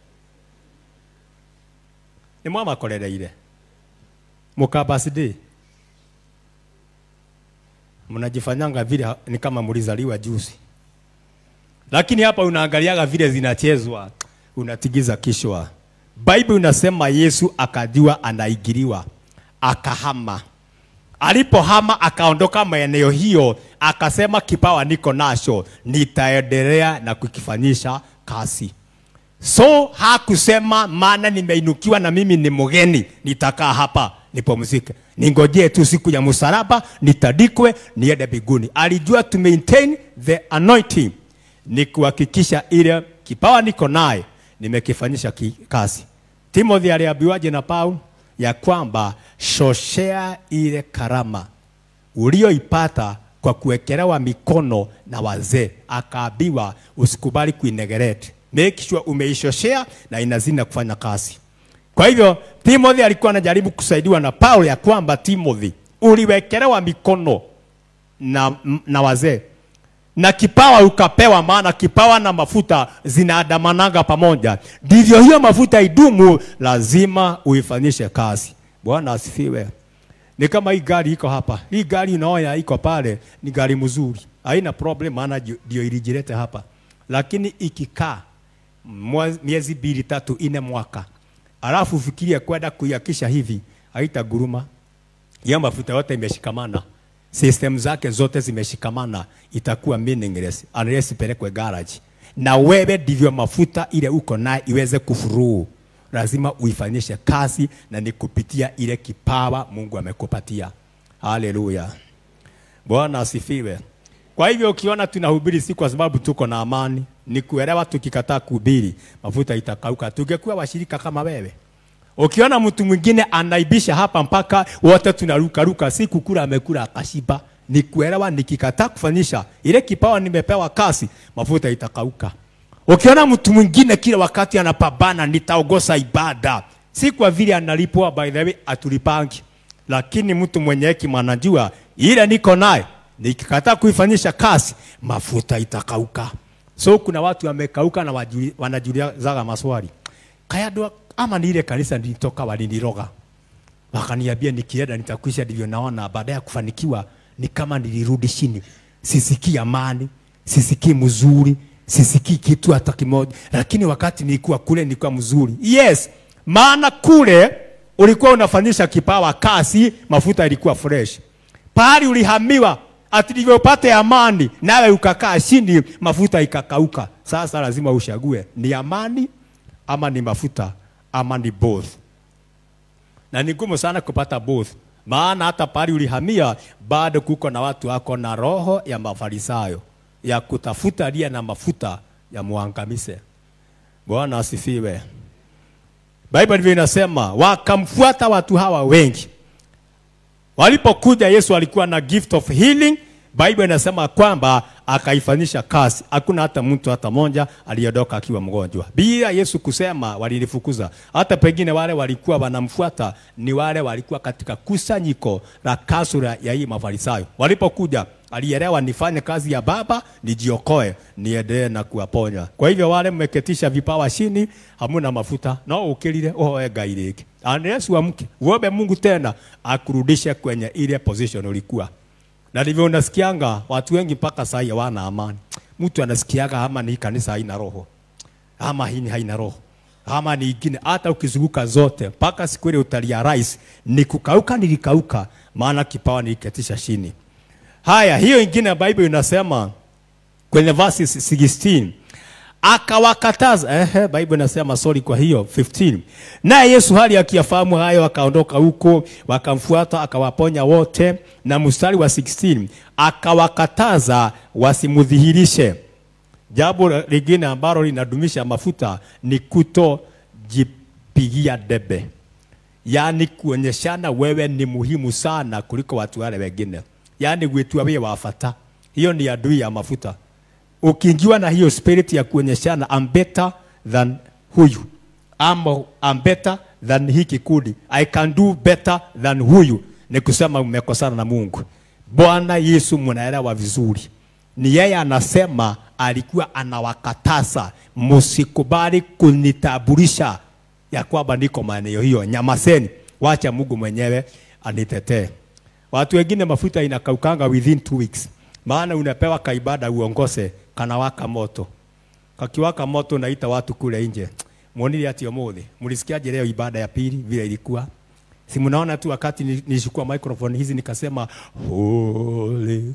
ni mwamakorereire mukabasidi mnajifanyanga vile ha- ni kama mlizaliwa juzi, lakini hapa unaangaliaga vile zinachezwa, unatigiza kishwa. Bible inasema Yesu akajua anaigiriwa, akahama. Alipohama akaondoka maeneo hiyo, akasema kipawa niko nacho, nitaendelea na kukifanyisha kazi. So hakusema maana nimeinukiwa na mimi ni mgeni, nitakaa hapa nipumzike, ningojee tu siku ya msalaba nitadikwe niende mbinguni. Alijua to maintain the anointing, ni kuhakikisha ile kipawa niko naye nimekifanyisha ki- kazi. Timothy aliambiwaje na Paul ya kwamba shoshea ile karama ulioipata kwa kuwekelewa mikono na wazee, akaambiwa usikubali kuinegerete, make sure umeishoshea na inazina kufanya kazi. Kwa hivyo Timothy alikuwa anajaribu kusaidiwa na Paulo ya kwamba Timothy, uliwekelewa mikono na, na wazee na kipawa ukapewa, maana kipawa na mafuta zinaandamanaga pamoja. Ndivyo hiyo mafuta idumu, lazima uifanyishe kazi. Bwana asifiwe. Ni kama hii gari iko hapa, hii gari unaona iko pale, ni gari mzuri, haina problem, maana ndio ilijileta hapa, lakini ikikaa mwa- miezi mbili tatu ine mwaka, alafu ufikirie kwenda kuiakisha hivi, haitaguruma. Hiyo mafuta yote imeshikamana, system zake zote zimeshikamana, itakuwa meaningless unless ipelekwe garage. Na wewe ndivyo mafuta ile uko naye iweze kufuruu, lazima uifanyishe kazi, na ni kupitia ile kipawa Mungu amekupatia. Haleluya, Bwana asifiwe. Kwa hivyo ukiona tunahubiri si kwa sababu tuko na amani, ni kuelewa tukikataa kuhubiri mafuta itakauka. Tungekuwa washirika kama wewe. Ukiona mtu mwingine anaibisha hapa mpaka wote tunaruka ruka, si kukula amekula akashiba, ni kuelewa nikikataa kufanyisha ile kipawa nimepewa kasi, mafuta itakauka. Ukiona mtu mwingine kila wakati anapambana, nitaogosa ibada, si kwa vile analipwa, by the way, atulipangi, lakini mtu mwenye hekima anajua ile niko naye, nikikataa kuifanyisha kazi, mafuta itakauka. So kuna watu wamekauka na wajuli- wanajiulizaga maswali kaya ndo ama ni ile kanisa nilitoka waliniroga wakaniambia nikienda nitakwisha, ndivyo naona. Baada ya kufanikiwa ni kama nilirudi chini, sisikii amani, sisikii mzuri, sisikii kitu hata kimoja, lakini wakati nilikuwa kule nilikuwa mzuri. Yes, maana kule ulikuwa unafanyisha kipawa kazi, mafuta ilikuwa fresh. Pahali ulihamiwa ati ndivyo upate amani, nawe ukakaa chini, mafuta ikakauka. Sasa lazima ushague ni amani ama ni mafuta ama ni both na ni ngumu sana kupata both, maana hata pale ulihamia bado kuko na watu wako na roho ya mafarisayo ya kutafuta aliye na mafuta ya muangamize. Bwana asifiwe. Bible ndivyo inasema, wakamfuata watu hawa wengi. Walipokuja Yesu alikuwa na gift of healing. Bible inasema kwamba akaifanyisha kazi. Hakuna hata mtu hata moja aliondoka akiwa mgonjwa. Bila Yesu kusema walilifukuza. Hata pengine wale walikuwa wanamfuata ni wale walikuwa katika kusanyiko la kasura ya hii mafarisayo. Walipokuja alielewa nifanye kazi ya Baba, nijiokoe, niendelee na kuwaponya. Kwa hivyo wale mmeketisha vipawa chini, hamuna mafuta, no ukilile uhoe Ngai rĩngĩ. Unless uamke uombe Mungu tena akurudishe kwenye ile position ulikuwa. Na ndivyo unasikianga watu wengi mpaka saa hii hawana amani. Mtu anasikiaga ama ni kanisa haina roho, ama hii haina roho, ama ni ingine. Hata ukizunguka zote mpaka siku ile utalia rais, ni kukauka, nilikauka, maana kipawa niliketisha chini. Haya, hiyo ingine Bible inasema kwenye verse 16 akawakataza. Ehe, Bible inasema sorry, kwa hiyo 15. Naye Yesu hali akiyafahamu hayo, akaondoka huko, wakamfuata, akawaponya wote. Na mstari wa 16 akawakataza wasimudhihirishe. Jambo lingine ambalo linadumisha mafuta ni kutojipigia debe, yaani kuonyeshana wewe ni muhimu sana kuliko watu wale wengine, yaani wetu wewe wafata. Hiyo ni adui ya mafuta ukiingiwa na hiyo spirit ya kuonyeshana I'm better than huyu ama I'm better than hii kikundi, I can do better than huyu, ni kusema umekosana na Mungu. Bwana Yesu mnaelewa vizuri, ni yeye anasema, alikuwa anawakataza msikubali kunitambulisha ya kwamba niko maeneo hiyo, nyamaseni, wacha Mungu mwenyewe anitetee. Watu wengine mafuta inakaukanga within two weeks maana unapewa kaibada uongose kanawaka moto kakiwaka moto naita watu kule nje muonile ati umuthi mlisikiaje leo ibada ya pili vile ilikuwa si mnaona tu wakati nilishukua microphone hizi nikasema Holy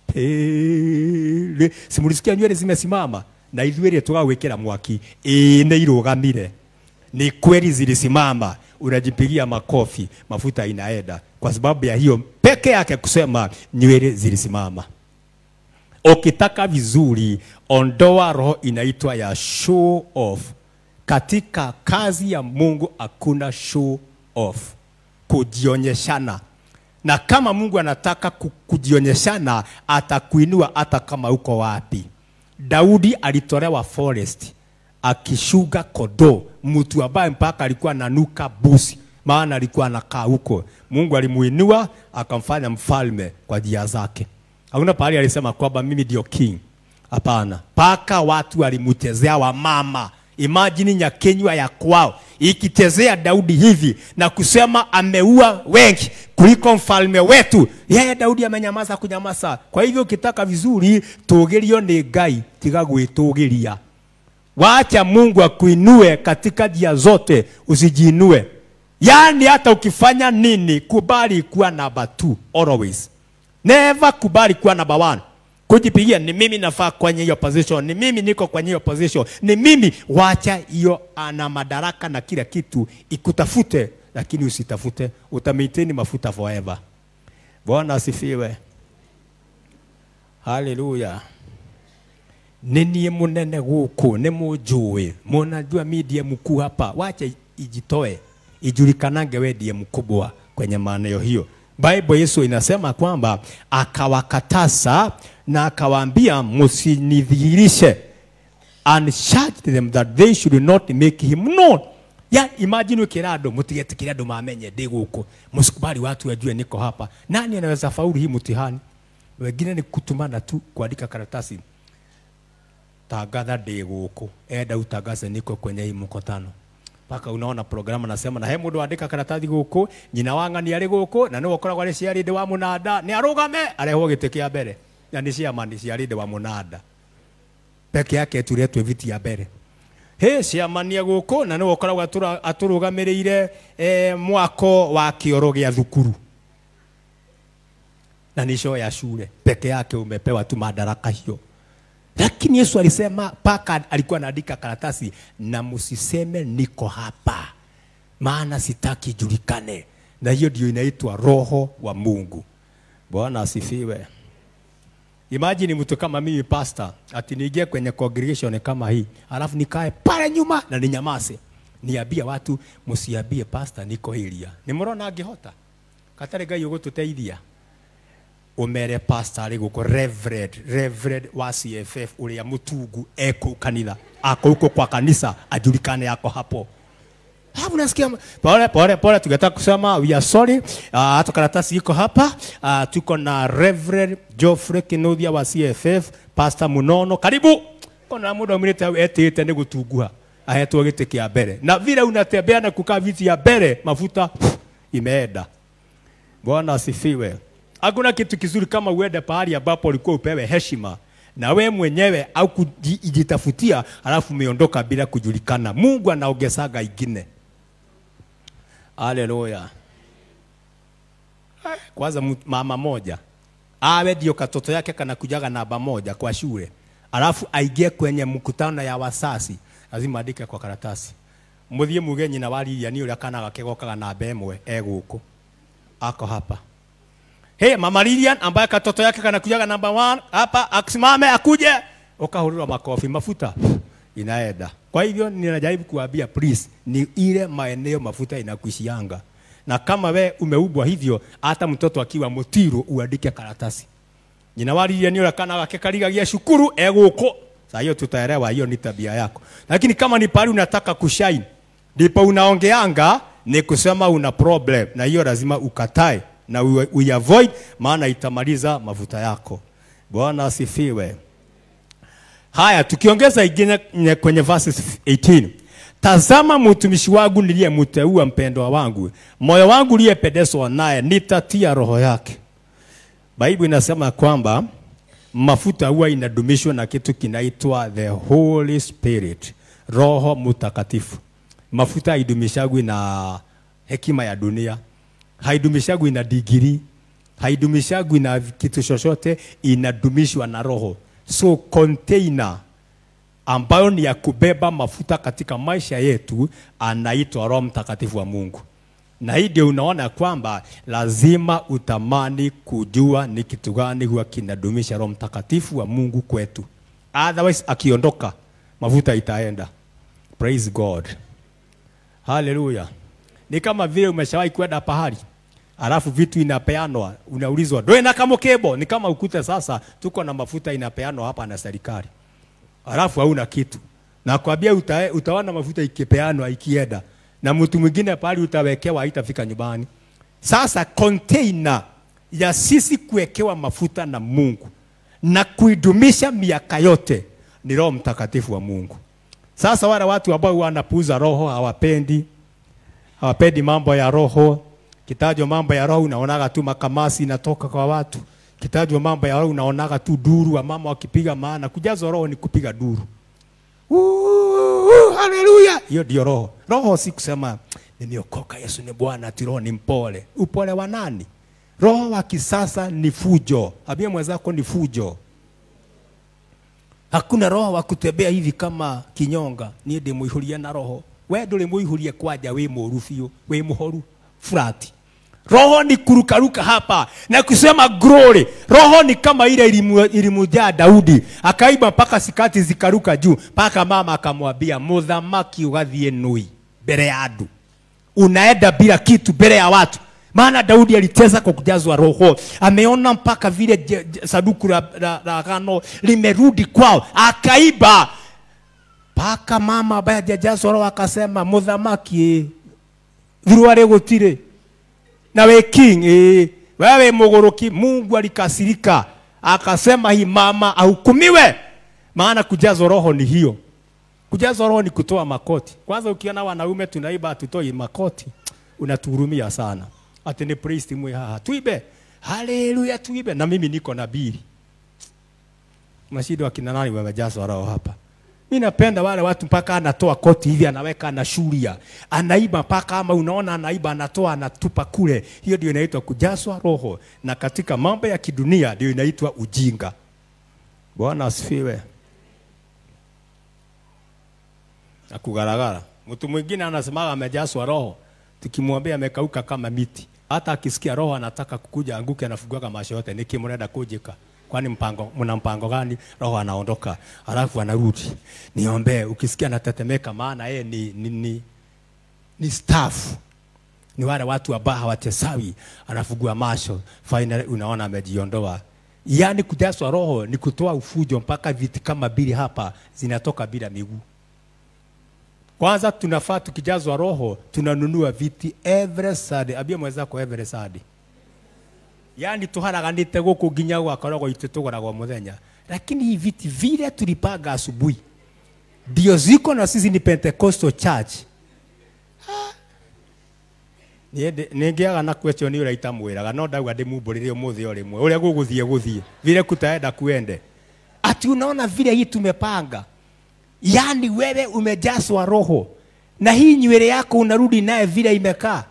Spirit si mlisikia nywele zimesimama na ithuĩrĩ tũgagwĩkĩra mwaki ĩĩ nĩ irũgamire ni kweli zilisimama unajipigia makofi mafuta inaenda kwa sababu ya hiyo peke yake kusema nywele zilisimama ukitaka vizuri, ondoa roho inaitwa ya show off. Katika kazi ya Mungu hakuna show off, kujionyeshana. na kama Mungu anataka ku- kujionyeshana, atakuinua hata kama uko wapi. Daudi alitolewa forest akishuga kodoo, mtu ambaye mpaka alikuwa ananuka busi, maana alikuwa anakaa huko. Mungu alimuinua akamfanya mfalme kwa njia zake. Hakuna pahali alisema kwamba mimi ndio king. Hapana, mpaka watu walimchezea wamama. Imagine nyakenywa ya kwao ikichezea Daudi hivi na kusema ameua wengi kuliko mfalme wetu. Yeye Daudi amenyamaza kunyamaza. Kwa hivyo ukitaka vizuri, tũgĩrio nĩ Ngai tiga gwĩtũgĩria. Wacha Mungu akuinue katika njia zote, usijiinue. Yaani hata ukifanya nini, kubali kuwa namba 2 always. Never kubali kuwa namba 1. Kujipigia ni mimi nafaa kwenye hiyo position, ni mimi niko kwenye hiyo position, ni mimi. Wacha hiyo ana madaraka na kila kitu ikutafute, lakini usitafute, utamaintain mafuta forever. Bwana asifiwe. Haleluya nĩ niĩ mũnene gũkũ nĩ mũnjũĩ mũnajua mi ndiye mkuu hapa wacha ijitoe ijulikanange we ndiye mkubwa kwenye maeneo hiyo bible yesu inasema kwamba akawakatasa na akawaambia msinidhihirishe and charged them that they should not make him known ya imagine ukira andå må tigetikire andå mamenye ndä gå kå må cikubali watu wajue niko hapa nani anaweza faulu hii mtihani wengine ni kutumana tu kuandika karatasi tangatha ndĩ gũkũ enda utangaze niko kwenye hii mkutano mpaka unaona programu nasema na he mũndũ andĩka karatathi gũkũ nyina wa ng'ani arĩ gũkũ na nĩwe ũkoragwo arĩ ciarĩndĩ wa mũnanda nĩ arũgame arehwo gĩtĩ kĩa mbere na nĩ ciama nĩ ciarĩndĩ wa mũnanda peke yake turetwe viti ya mbere hä ciamania gũkũ na nĩwe ũkoragwo atũra- atũrũgamĩrĩire eh, mwako wa kĩoro gĩa thukuru na ni show ya shule peke yake umepewa tu madaraka hiyo lakini Yesu alisema paka alikuwa anaandika karatasi, na msiseme niko hapa, maana sitaki julikane. Na hiyo ndio inaitwa roho wa Mungu. Bwana asifiwe. Imagine mtu kama mimi pastor, ati niingie kwenye congregation kama hii, alafu nikae pale nyuma na ninyamaze, niambie watu msiambie pastor niko hiria. Nimrona angihota katari Ngai ũgũtũteithia umere pastor arĩ gũkũ reverend reverend wa CFF ũrĩa mũtungu eko kanitha ako huko kwa kanisa ajulikane yako hapo hapo nasikia pole pole pole, tungetaka kusema we are sorry. Uh, hata karatasi iko hapa. Uh, tuko na Reverend Geoffrey Kinuthia wa CFF, Pastor Munono, karibu. Kuna muda mwingine etete ni gutungua ahetwo gĩtĩ kĩa mbere, na vile unatembea na kukaa viti ya mbele, mafuta imeenda. Bwana asifiwe. Hakuna kitu kizuri kama uende pahali ambapo ulikuwa upewe heshima na we mwenyewe au kujitafutia, alafu umeondoka bila kujulikana. Mungu anaongezaga ingine. Haleluya. Kwanza mtu- mama moja awe ndio katoto yake kanakujaga namba moja kwa shule, alafu aingie kwenye mkutano ya wasasi, lazima andike kwa karatasi, muthie muge nyina wa Lilian ũrĩa kana gake gokaga namba ĩmwe egũkũ ako hapa Hey, mama Lilian ambaye katoto yake kanakujaga namba 1 hapa, akisimame akuje, ukahurura makofi, mafuta inaenda. Kwa hivyo ninajaribu kuambia please, ni ile maeneo mafuta inakuishianga, na kama we umeubwa hivyo, hata mtoto akiwa mutiru uandike karatasi nyina wa Lilian ũrĩa kana gake karigagia cukuru egũkũ. Sasa hiyo tutaelewa, hiyo ni tabia yako, lakini kama ni pale unataka kushine, ndipo unaongeanga ni kusema una problem, na hiyo lazima ukatae na ue- uiavoid, maana itamaliza mafuta yako. Bwana asifiwe. Haya, tukiongeza ingine nye- kwenye verses 18. Tazama mtumishi wangu niliyemteua mpendwa wangu, moyo wangu uliyependezwa naye, nitatia roho yake. Bible inasema kwamba mafuta huwa inadumishwa na kitu kinaitwa the Holy Spirit, Roho Mtakatifu. Mafuta haidumishagwi na hekima ya dunia, haidumishagwi na digiri, haidumishagwi na kitu chochote, inadumishwa na Roho. So container ambayo ni ya kubeba mafuta katika maisha yetu anaitwa Roho Mtakatifu wa Mungu. Na hii ndio unaona kwamba lazima utamani kujua ni kitu gani huwa kinadumisha Roho Mtakatifu wa Mungu kwetu. Otherwise akiondoka mafuta itaenda. Praise God. Haleluya. Ni kama vile umeshawahi kwenda pahali alafu vitu inapeanwa, unaulizwa ndoe na kamokebo. Ni kama ukute sasa tuko na mafuta inapeanwa hapa na serikali, alafu hauna kitu, nakwambia uta, utaona mafuta ikipeanwa ikienda na mtu mwingine pale utawekewa, haitafika nyumbani. Sasa container ya sisi kuwekewa mafuta na Mungu na kuidumisha miaka yote ni Roho Mtakatifu wa Mungu. Sasa wale watu ambao wanapuuza roho hawapendi hawapendi mambo ya roho. Kitajwa mambo ya roho unaonaga tu makamasi inatoka kwa watu. Kitajwa mambo ya roho unaonaga tu duru wa mama wakipiga maana kujazwa roho ni kupiga duru. Uh, haleluya. Hiyo ndio roho. Roho si kusema nimeokoka Yesu ni Bwana, ati roho ni mpole. Upole wa nani? Roho wa kisasa ni fujo. Ambia mwenzako ni fujo. Hakuna roho wa kutembea hivi kama kinyonga. Niĩ ndĩmũihũrie na roho. We ndũrĩ mũihũrie kwanja wĩ mũru biũ, wĩ mũhoru flat. Roho ni kurukaruka hapa na kusema glory. Roho ni kama ile ilimu- ilimujaa Daudi, akaiba mpaka sikati zikaruka juu, mpaka mama akamwambia muthamaki ugathiĩ nui mbere ya andu unaenda bila kitu mbele ya watu. Maana Daudi aliteza kwa kujazwa roho, ameona mpaka vile je- je- sanduku la, la, la agano limerudi kwao, akaiba mpaka mama ambaye hajajazwa roho akasema, muthamaki thirware gutire na we king eh, wewe mugoroki. Mungu alikasirika akasema, hii mama ahukumiwe, maana kujazwa roho ni hiyo. Kujazwa roho ni kutoa makoti. Kwanza ukiona wanaume tunaiba hatutoi makoti, unatuhurumia sana. Ati ni priest mwe haha tuibe, haleluya, tuibe na mimi niko na bili. Mashida wakina nani wamejazwa roho hapa? Mimi napenda wale watu mpaka anatoa koti hivi anaweka anashuria, anaiba mpaka ama unaona anaiba anatoa anatupa kule. Hiyo ndio inaitwa kujazwa roho, na katika mambo ya kidunia ndio inaitwa ujinga. Bwana asifiwe. na kugaragara. Mtu mwingine anasemaga amejazwa roho, tukimwambia amekauka kama miti. Hata akisikia roho anataka kukuja anguke, anafunguaga macho yote, niki mnaenda kujika kwani mpango mna mpango gani? Roho anaondoka alafu anarudi. Niombee, ukisikia anatetemeka, maana yeye ni, ni, ni, ni staff ni wale watu ambao hawatesawi, anafungua macho, finally unaona amejiondoa. Yaani kujazwa roho ni kutoa ufujo, mpaka viti kama bili hapa zinatoka bila miguu. Kwanza tunafaa tukijazwa roho tunanunua viti every Sunday. Ambia mwenzako every Sunday. Yaani tuharaganite guku nginya gwakoragwo itu tugoragwo muthenya. Lakini hii viti vile tulipanga asubuhi ndio ziko na sisi ni Pentecostal Church. ningiaga na question ni uraita mwiraga no ndauga ndimumburire umuthi o rimwe uria guguthie guthie vile kutaenda kuende ati unaona vile hii tumepanga yaani wewe umejazwa roho na hii nywele yako unarudi naye vile imekaa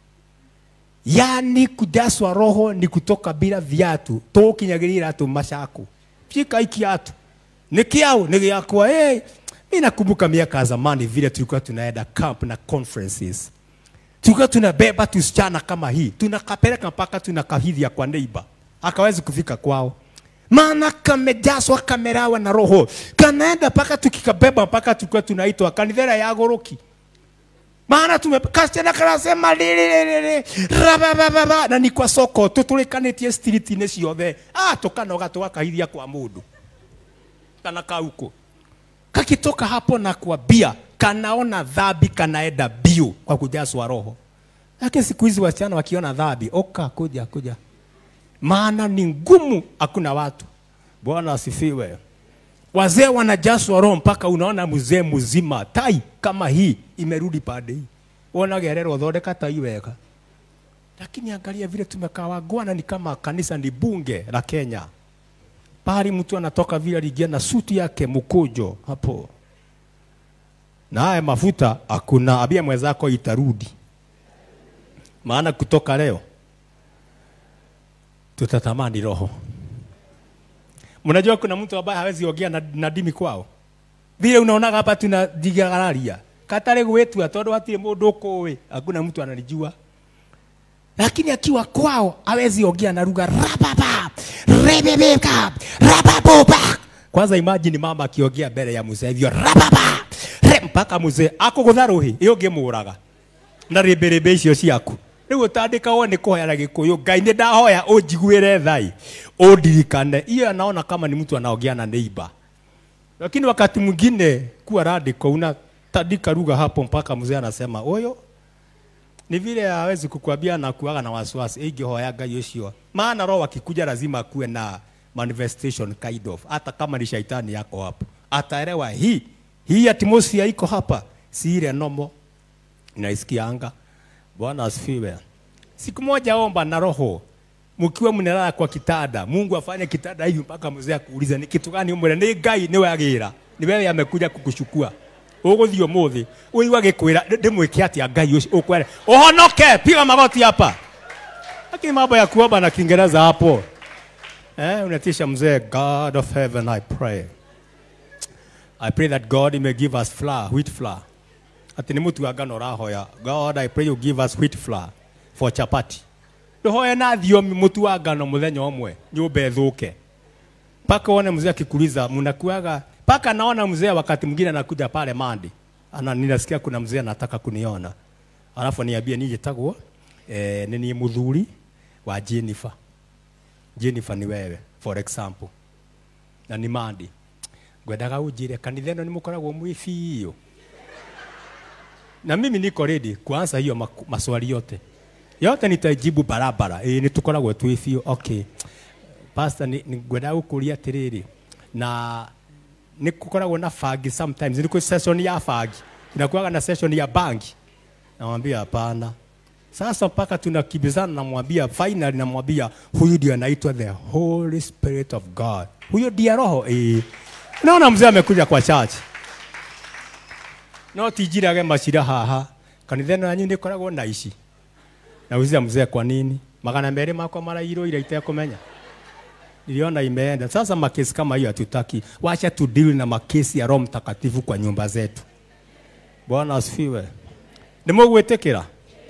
yaani kujazwa roho ni kutoka bila viatu tukinyagĩria iratũ macaku fika ikiatu nĩ kĩau nĩ gĩakwa hey. mi nakumbuka miaka ya zamani vile tulikuwa tunaenda camp na conferences tulikuwa tunabeba tusichana kama hii tunakapeleka mpaka tunakahidhia kwa neighbor akawezi kufika kwao maana kamejazwa kamerawa na roho kanaenda mpaka tukikabeba mpaka tulikuwa tunaitwa kanithera ya goroki maana tume kasichana kanasema lilililili rabababa na ni kwa soko tutulikanetie street-inĩ ciothe ah tukanoga tugakahithia kwa mundu kana kauko kakitoka hapo na kuambia kanaona dhambi kanaenda bio kwa kujazwa roho lakini siku hizi wasichana wakiona dhambi oka kuja kuja maana ni ngumu hakuna watu bwana asifiwe wazee wanajazwa roho mpaka unaona mzee mzima tai kama hii imerudi pande hii wonagererwo thondeka tai wega lakini angalia vile tumekaa wagwana ni kama kanisa ni bunge la Kenya pahali mtu anatoka vile aliingia na suti yake mkujo hapo na haya mafuta hakuna abia mwenzako itarudi maana kutoka leo tutatamani roho mnajua kuna mtu ambaye hawezi ongea na, na dimi kwao vile unaonaga hapa tunajigararia katare gwetua tondu hatire mundu ukuwi hakuna mtu ananijua lakini akiwa kwao hawezi ongea na lugha rababa rebebeka rababoba kwanza imagine mama akiongea mbele ya mzee hivyo rababa re mpaka mzee akugutha ruhi iyo ngimuraga na rĩmbĩrĩmbĩ icio ciaku rĩu ũtandĩkagwo nĩ kũhoera gĩkũyũ ngai nĩ ndahoya ũnjiguĩre thai ũndirikane hiyo anaona kama ni mtu anaongea na neighbor lakini wakati mwingine kuwa radical unatandika lugha hapo mpaka mzee anasema huyo ni vile hawezi kukwambia na kuaga na wasiwasi ingĩhoya ngai ũcio maana roho akikuja lazima akuwe na manifestation kind of hata kama ni shaitani yako hapo ataelewa hii hii atmosphere iko hapa si ile nomo naisikianga bwana asifiwe siku moja omba na roho mkiwa mnalala kwa kitanda mungu afanye kitanda hivi mpaka mzee akuuliza ni kitu gani umwele ni ngai ni wagira ni wewe amekuja kukuchukua uguthii umuthi uigua gikwira ndimwike atia ngai ucio ukwere uhonoke piga magoti hapa lakini mambo ya kuomba na kiingereza hapo eh unatisha mzee god of heaven i pray i pray that god may give us flour wheat flour ati nä må tu wa ngano å rahoya god i pray you give us wheat flour for chapati ndåhoye na thiomi må tu wa ngano må thenya ũmwe nyå mba ĩthå ke mpaka uone mzee akikuuliza mnakuaga mpaka naona mzee wakati mwingine anakuja pale mandi ana ninasikia kuna mzee anataka kuniona alafu niambie nijitagwo eh, nini muthuri wa Jennifer Jennifer ni wewe for example na ni mandi ngwendaga unjire kanitha ĩno nĩ mũkoragwo mwĩ biũ na mimi niko ready kuanza hiyo maku- maswali yote yote nitajibu barabara ĩĩ nĩ tũkoragwo twĩ biũ okay pastor nĩ nĩ ngwenda gũkũria atĩrĩrĩ na nĩ kukoragwo na bangi sometimes nĩ kũ session ya bangi inakuwaga na session ya bangi namwambia hapana sasa mpaka tunakimbizana namwambia finally namwambia huyu ndio anaitwa the holy spirit of god huyo ndiye roho eh naona mzee amekuja kwa church no tijirage macira haha kanitha ĩno yanyu nĩ ĩkoragwo na ici nauliza mzee kwa nini magana merĩ makwa marairwo ira itekũmenya niliona imeenda sasa makesi kama hiyo hatutaki wacha tu deal na makesi ya roho mtakatifu kwa nyumba zetu bwana asifiwe nimũgwĩtĩkĩra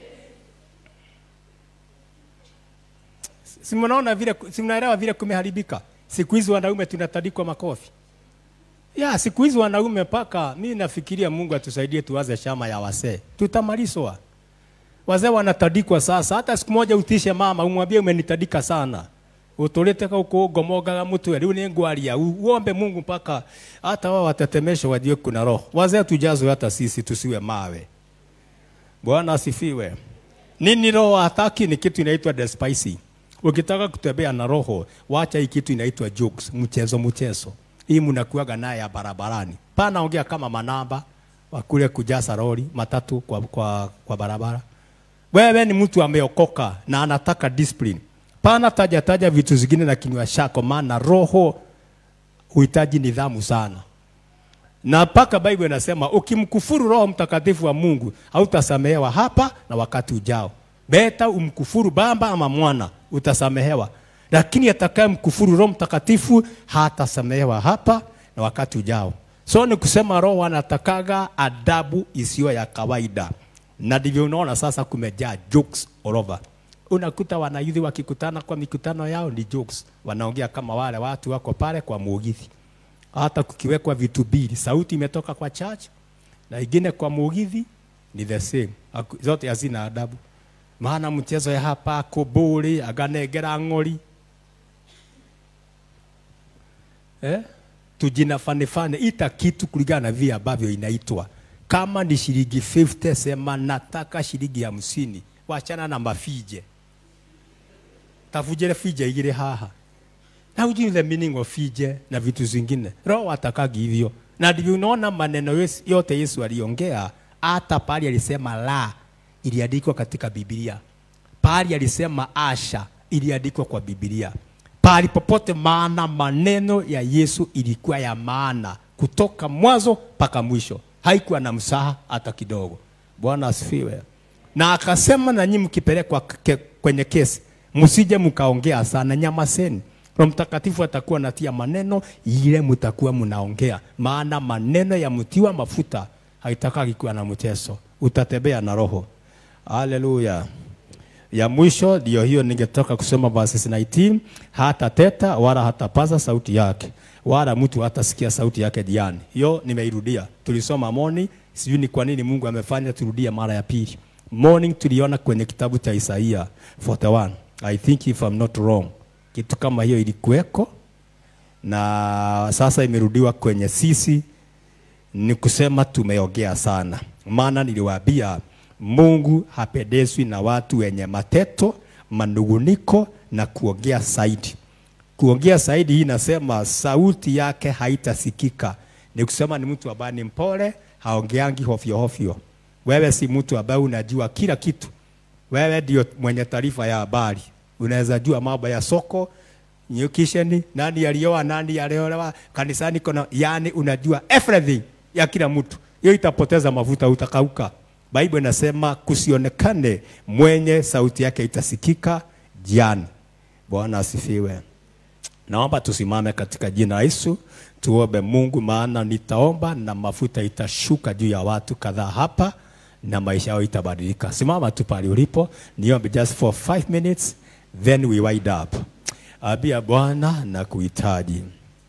si mnaona vile si mnaelewa vile kumeharibika siku hizi wanaume tunatandikwa makofi ya siku hizi wanaume paka mi nafikiria mungu atusaidie tuwaze shama ya wasee tutamalizwa wazee wanatandikwa sasa hata siku moja utishe mama umwambie umenitandika sana utulite gũkũ ngomongaga mũtwe rĩu nĩ ngwaria u- uombe mungu mpaka hata wao watetemesho wajue kuna roho wazee tujazwe hata sisi tusiwe mawe bwana asifiwe nini roho hataki ni kitu inaitwa despicing ukitaka kutembea na roho wacha hii kitu inaitwa jokes mchezo mchezo hii mnakuaga naye ya barabarani pana ongea kama manamba wakule kujaza lori matatu kwa, kwa, kwa barabara wewe ni mtu ameokoka na anataka discipline pana taja taja vitu zingine na kinywa chako maana roho huhitaji nidhamu sana na mpaka Bible inasema ukimkufuru Roho Mtakatifu wa Mungu hautasamehewa hapa na wakati ujao. Beta umkufuru Baba ama Mwana utasamehewa, lakini atakaye mkufuru Roho Mtakatifu hatasamehewa hapa na wakati ujao. So ni kusema Roho anatakaga adabu isiyo ya kawaida, na ndivyo unaona sasa kumejaa jokes all over. Unakuta wanayudhi wakikutana kwa mikutano yao ni jokes, wanaongea kama wale watu wako pale kwa mugithi hata kukiwekwa vitu mbili, sauti imetoka kwa church na ingine kwa mugithi ni the same, Haku- zote hazina adabu. Maana mchezo ya hapa kuburi aganengera ng'ori eh? tujina fane fane, ita kitu kulingana na vile ambavyo inaitwa. Kama ni shilingi 50 sema nataka shilingi hamsini, wachana na mafije, tavujire fije igire haha na hujui the meaning of fije na vitu zingine. Roho atakagi hivyo, na ndivyo unaona maneno yes- yote Yesu aliongea, hata pali alisema la iliandikwa katika Biblia, pali alisema asha iliandikwa kwa Biblia, pali popote, maana maneno ya Yesu ilikuwa ya maana kutoka mwanzo mpaka mwisho, haikuwa na msaha hata kidogo. Bwana asifiwe. Na akasema na nyinyi mkipelekwa ke- kwenye kesi, msije mkaongea sana, nyamaseni. Roho Mtakatifu atakuwa natia maneno ile mtakuwa mnaongea, maana maneno ya mtiwa mafuta haitakaki kuwa na mchezo, utatembea na Roho. Haleluya. Ya mwisho ndio hiyo, ningetaka kusoma verses 19, hata teta wala hatapaza sauti yake, wala mtu hatasikia sauti yake jiani. Hiyo nimeirudia, tulisoma moni, sijui ni kwa nini Mungu amefanya turudie mara ya pili. morning tuliona kwenye kitabu cha Isaia 41 I think if I'm not wrong kitu kama hiyo ilikuweko na sasa imerudiwa kwenye sisi ni kusema tumeongea sana maana niliwaambia Mungu hapendezwi na watu wenye mateto manunguniko na kuongea zaidi kuongea zaidi hii inasema sauti yake haitasikika ni kusema ni mtu ambaye ni mpole haongeangi hofyo hofyo wewe si mtu ambaye unajua kila kitu wewe ndio mwenye taarifa ya habari unaweza jua mambo ya soko nyukisheni nani alioa nani aliolewa kanisani kuna yani unajua everything ya kila mtu hiyo itapoteza mafuta utakauka bible inasema kusionekane mwenye sauti yake itasikika jiani bwana asifiwe naomba tusimame katika jina la Yesu tuombe Mungu maana nitaomba na mafuta itashuka juu ya watu kadhaa hapa na maisha yao itabadilika simama tu pale ulipo niombe just for five minutes then we wind up abia bwana na kuhitaji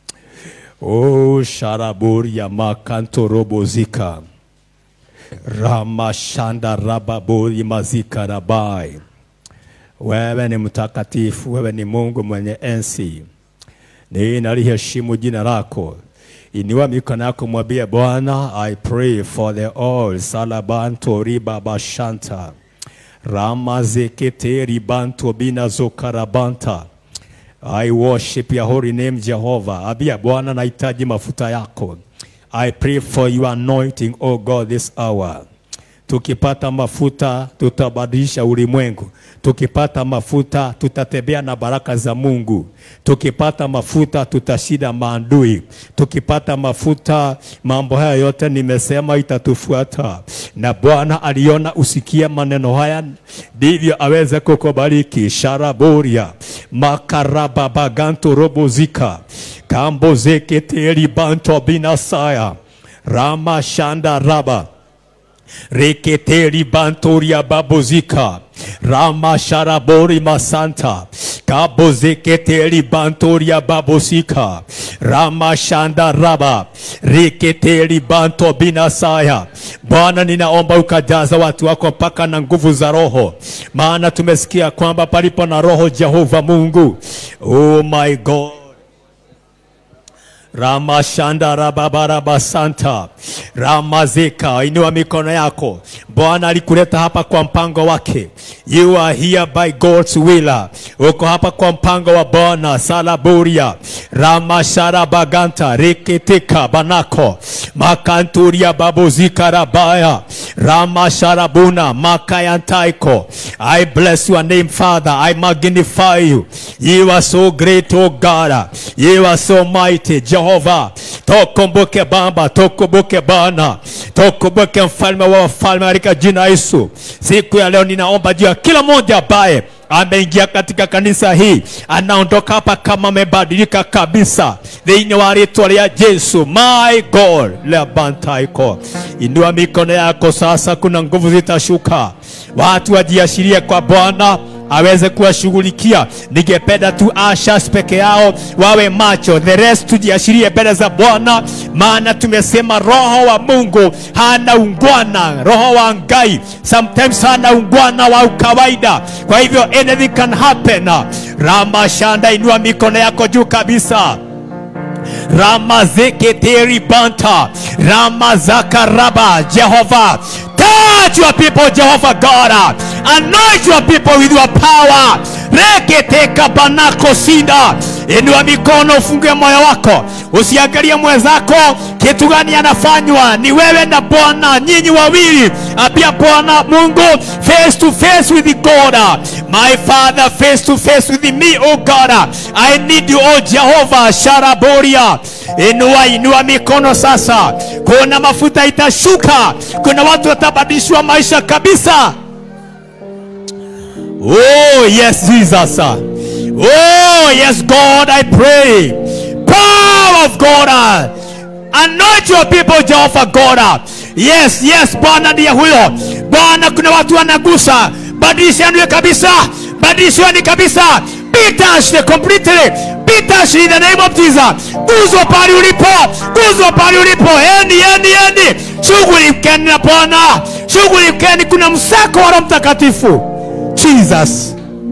o sharaburi ya makanto robozika ramashanda rababuri mazika rabai wewe ni mtakatifu wewe ni mungu mwenye ensi ninaliheshimu jina lako inua mikono yako mwambie bwana i pray for the all salabanto ribabashanta ramazekete ribanto binazokarabanta I worship your holy name Jehovah. Abia Bwana nahitaji mafuta yako. I pray for your anointing, oh God, this hour. Tukipata mafuta tutabadilisha ulimwengu. Tukipata mafuta tutatembea na baraka za Mungu. Tukipata mafuta tutashinda maadui. Tukipata mafuta, mambo haya yote nimesema itatufuata, na Bwana aliona usikie maneno haya, ndivyo aweze kukubariki. sharaboria makarababaganto robozika kambozeketeri banto binasaya rama shanda raba reketeri bantoria babozika rama sharabori masanta kabozeketeri bantoria babosika rama shanda raba reketeri banto binasaya bwana ninaomba ukajaza watu wako mpaka na nguvu za roho maana tumesikia kwamba palipo na roho jehova mungu oh my god Ramashanda rababaraba santa Ramazeka, inua mikono yako. Bwana alikuleta hapa kwa mpango wake. You are here by God's will. Uko hapa kwa mpango wa Bwana. Salaburia Ramashara baganta reketeka banako makanturia babozika rabaya Ramasharabuna makayantaiko. I bless your name, Father. I magnify you. You are so great, oh God. You are so mighty, Jehovah. Tokumbuke Baba, tokumbuke Bwana, tokumbuke mfalme wa wafalme katika jina la Yesu. Siku ya leo ninaomba juu ya kila mmoja ambaye ameingia katika kanisa hii, anaondoka hapa kama amebadilika kabisa, thĩinĩ wa rĩtwa rĩa Yesu. My God, lebantaiko, inua mikono yako sasa, kuna nguvu zitashuka, watu wajiashirie kwa Bwana aweze kuwashughulikia. Ningependa tu ashas peke yao wawe macho, the rest tujiashirie mbele za Bwana, maana tumesema roho wa Mungu hana ungwana, roho wa Ngai sometimes hana ungwana wa ukawaida. Kwa hivyo anything can happen. Rama shanda, inua mikono yako juu kabisa. Ramazeketeri banta Ramazakaraba Jehovah touch your people Jehovah God anoint your people with your power reketeka banako sinda inua mikono ufungue moyo wako usiangalie mwenzako kitu gani anafanywa ni wewe na bwana nyinyi wawili apia bwana mungu face to face with god my father face to face with me oh god i need you oh jehovah sharaboria inua inua mikono sasa kuna mafuta itashuka kuna watu watabadilishwa maisha kabisa Oh, yes, Jesus. Oh, yes, God, I pray. Power of God. Anoint your people, Jehovah God. Yes, yes, Bwana ndiye huyo. Bwana, kuna watu wanagusa. Badilisheni kabisa. Badilisheni kabisa. Be touched completely. Be touched in the name of Jesus. Guzwa pale ulipo. Guzwa pale ulipo. Endi, endi, endi. Shughuli mkeni na Bwana. shughulikeni, kuna msako wa Roho Mtakatifu. Jesus.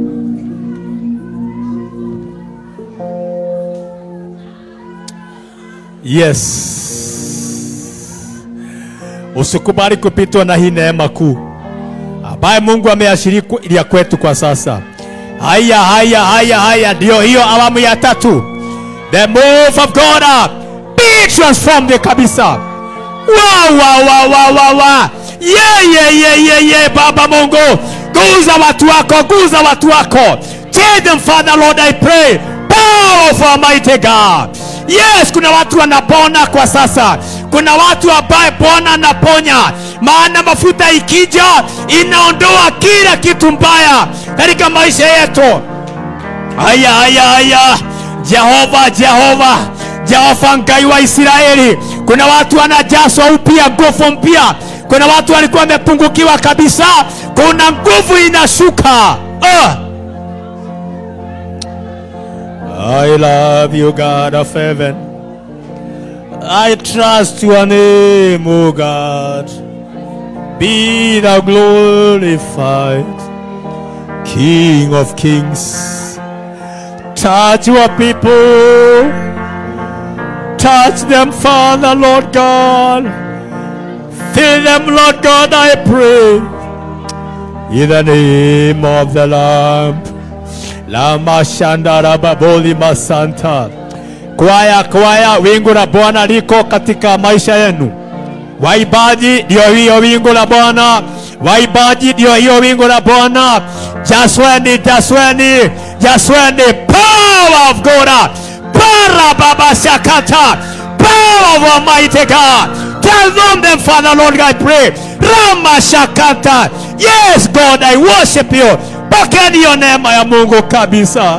Yes. Usikubali kupitwa na hii neema kuu ambaye Mungu ameashiria kwetu kwa sasa. Haya, haya, haya, haya, ndio hiyo awamu ya tatu. The move of God uh, be transformed kabisa. Wa wa wa wa wa wa. Ye ye ye ye ye Baba Mungu. Guza watu wako, guza watu wako. Change them Father Lord I pray. Power of Almighty God. Yes, kuna watu wanapona kwa sasa. Kuna watu ambaye Bwana anaponya, maana mafuta ikija inaondoa kila kitu mbaya katika maisha yetu. Haya, haya, haya, Jehova, Jehova, Jehova Ngai wa Israeli, kuna watu wanajazwa upya, nguvu mpya. Kuna watu walikuwa wamepungukiwa kabisa, kuna nguvu inashuka. Ah. I love you, God of heaven. I trust your name, O God. Be thou glorified, King of kings. Touch your people. Touch them, Father, Lord God. Fill them, Lord God, I pray. In the name of the Lamb. Lama Shandara Baboli Masanta. Kwaya, kwaya, wingu la Bwana liko katika maisha yenu. Waibaji ndio hiyo wingu la Bwana, waibaji ndio hiyo wingu la Bwana. Jasweni, jasweni, jasweni, power of God, para baba shakata, power of Almighty God. Tell them, them Father Lord, I pray. Rama shakata, yes God, I worship you. Pokeni hiyo neema ya Mungu kabisa.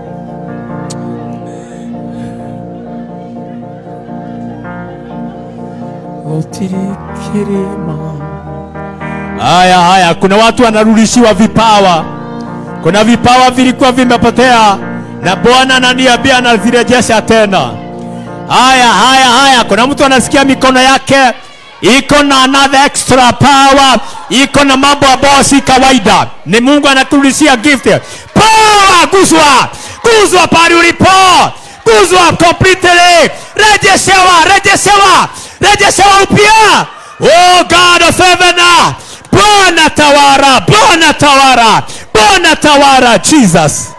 Utirikirima. Haya haya, kuna watu wanarudishiwa vipawa. Kuna vipawa vilikuwa vimepotea na Bwana ananiambia anazirejesha tena. Haya haya haya, kuna mtu anasikia mikono yake iko na another extra power, iko na mambo ambayo si kawaida. Ni Mungu anaturudishia gift. Power, guzwa, guzwa pale ulipo, guzwa completely, rejeshewa, rejeshewa, rejeshewa upya. Oh God of heaven, Bwana tawara, Bwana tawara, Bwana tawara, Jesus.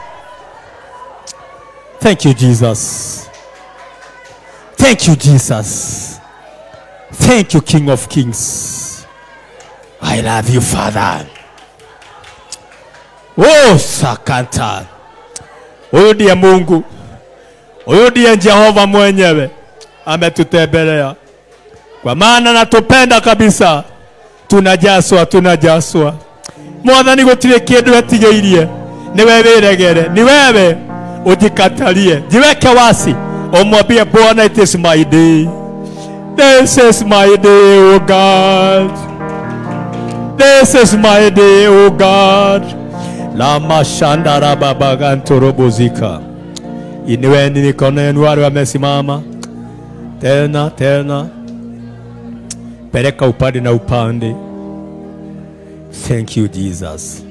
Thank you, Jesus. Thank you, Jesus. Thank you, King of Kings. I love you, Father. Oh, sakanta. Huyu ndiye Mungu, huyu ndiye Jehova mwenyewe ametutembelea, kwa maana natupenda kabisa. Tunajaswa, tunajaswa. Mwathani gutire kindu etigeirie, niwe wiregere, ni wewe ujikatalie, jiweke wasi, umwambie Bwana, it is my day. This is my day, O God. This is my day, O God. Lama shandara babagantorobozika. Inueni mikono yenu wale wamesimama tena tena, peleka upande na upande. Thank you Jesus.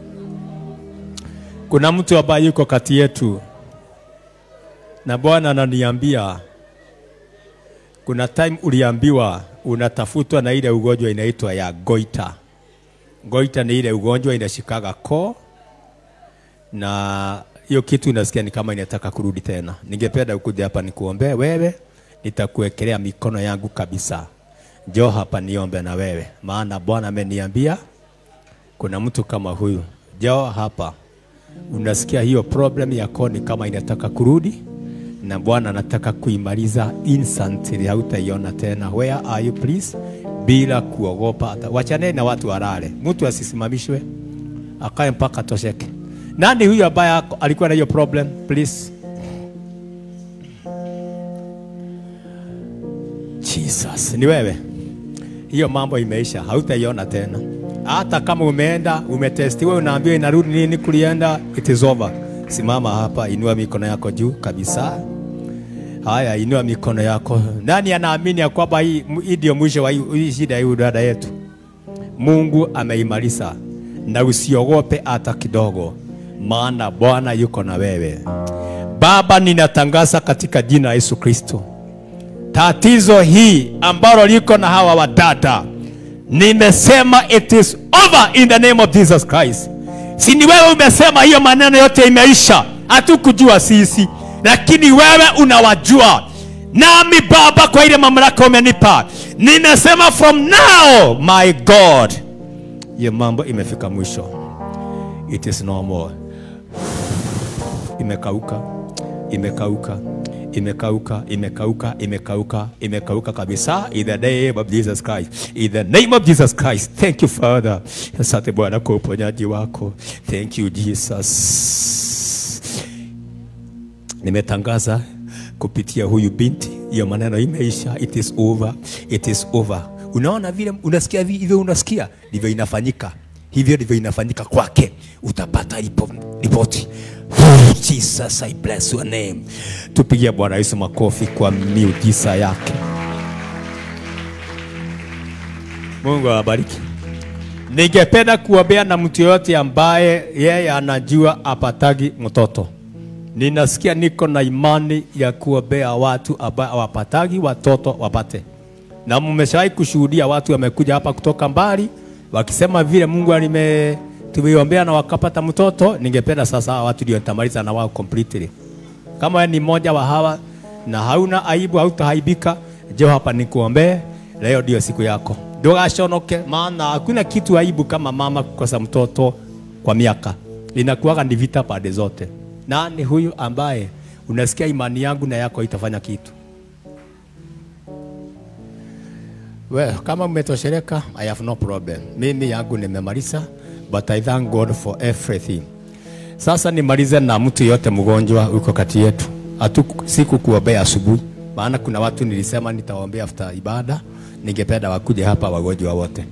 Kuna mtu ambaye yuko kati yetu na Bwana ananiambia kuna time uliambiwa unatafutwa na ile ugonjwa inaitwa ya goita. Goita ni ile ugonjwa inashikaga koo, na hiyo kitu unasikia ni kama inataka kurudi tena. Ningependa ukuja hapa nikuombee wewe, nitakuwekelea mikono yangu kabisa. Njoo hapa niombe na wewe, maana Bwana ameniambia kuna mtu kama huyu. Njoo hapa, unasikia hiyo problem ya koo ni kama inataka kurudi na Bwana anataka kuimaliza instantly, hautaiona tena. Where are you please? Bila kuogopa hata. Wachaneni na watu walale, mtu asisimamishwe, akae mpaka atosheke. Nani huyu ambaye ako- alikuwa na hiyo problem please? Jesus, ni wewe. Hiyo mambo imeisha, hautaiona tena. Hata kama umeenda umetestiwa, unaambiwa inarudi nini, kulienda, it is over. Simama hapa, inua mikono yako juu kabisa. Haya, inua mikono yako. Nani anaamini ya kwamba hii hii ndio mwisho wa hii hii shida ya huyu dada yetu? Mungu ameimarisha, na usiogope hata kidogo, maana Bwana yuko na wewe. Baba, ninatangaza katika jina la Yesu Kristo, tatizo hii ambalo liko na hawa wadada, nimesema it is over in the name of Jesus Christ. Si ni wewe umesema hiyo maneno yote imeisha? Hatukujua sisi, lakini wewe unawajua. Nami Baba, kwa ile mamlaka umenipa, nimesema from now, my God, hiyo mambo imefika mwisho. It is no more. Imekauka, imekauka, imekauka, imekauka, imekauka, imekauka kabisa. In the name of Jesus Christ, in the name of Jesus Christ. Thank you Father. Asante Bwana kwa uponyaji wako. Thank you Jesus. Nimetangaza kupitia huyu binti, hiyo maneno imeisha. It is over, it is over. Unaona vile unasikia vi- hivyo, unasikia ndivyo inafanyika, hivyo ndivyo inafanyika kwake. Utapata ripo- ripoti. Jesus, I bless your name. Tupigie Bwana Yesu makofi kwa miujiza yake. Mungu awabariki. Ningependa kuombea na mtu yoyote ambaye yeye anajua apatagi mtoto. Ninasikia niko na imani ya kuombea watu ambao hawapatagi watoto wapate, na mmeshawahi kushuhudia watu wamekuja hapa kutoka mbali wakisema vile Mungu alime tumeombea na wakapata mtoto. Ningependa sasa hawa watu ndio nitamaliza na wao completely. Kama wewe ni mmoja wa hawa na hauna aibu, hautahaibika, njoo hapa nikuombee. Leo ndio siku yako, ndogashonoke, maana hakuna kitu aibu kama mama kukosa mtoto kwa miaka. Inakuwaga ni vita pande zote. Nani huyu ambaye unasikia imani yangu na yako itafanya kitu? Well, kama umetosheleka, I have no problem. Mimi yangu nimemaliza, but I thank God for everything. Sasa nimalize na mtu yote mgonjwa uko kati yetu. Hatu sikukuombea asubuhi, maana kuna watu nilisema nitawaombea after ibada. Ningependa wakuje hapa wagonjwa wote.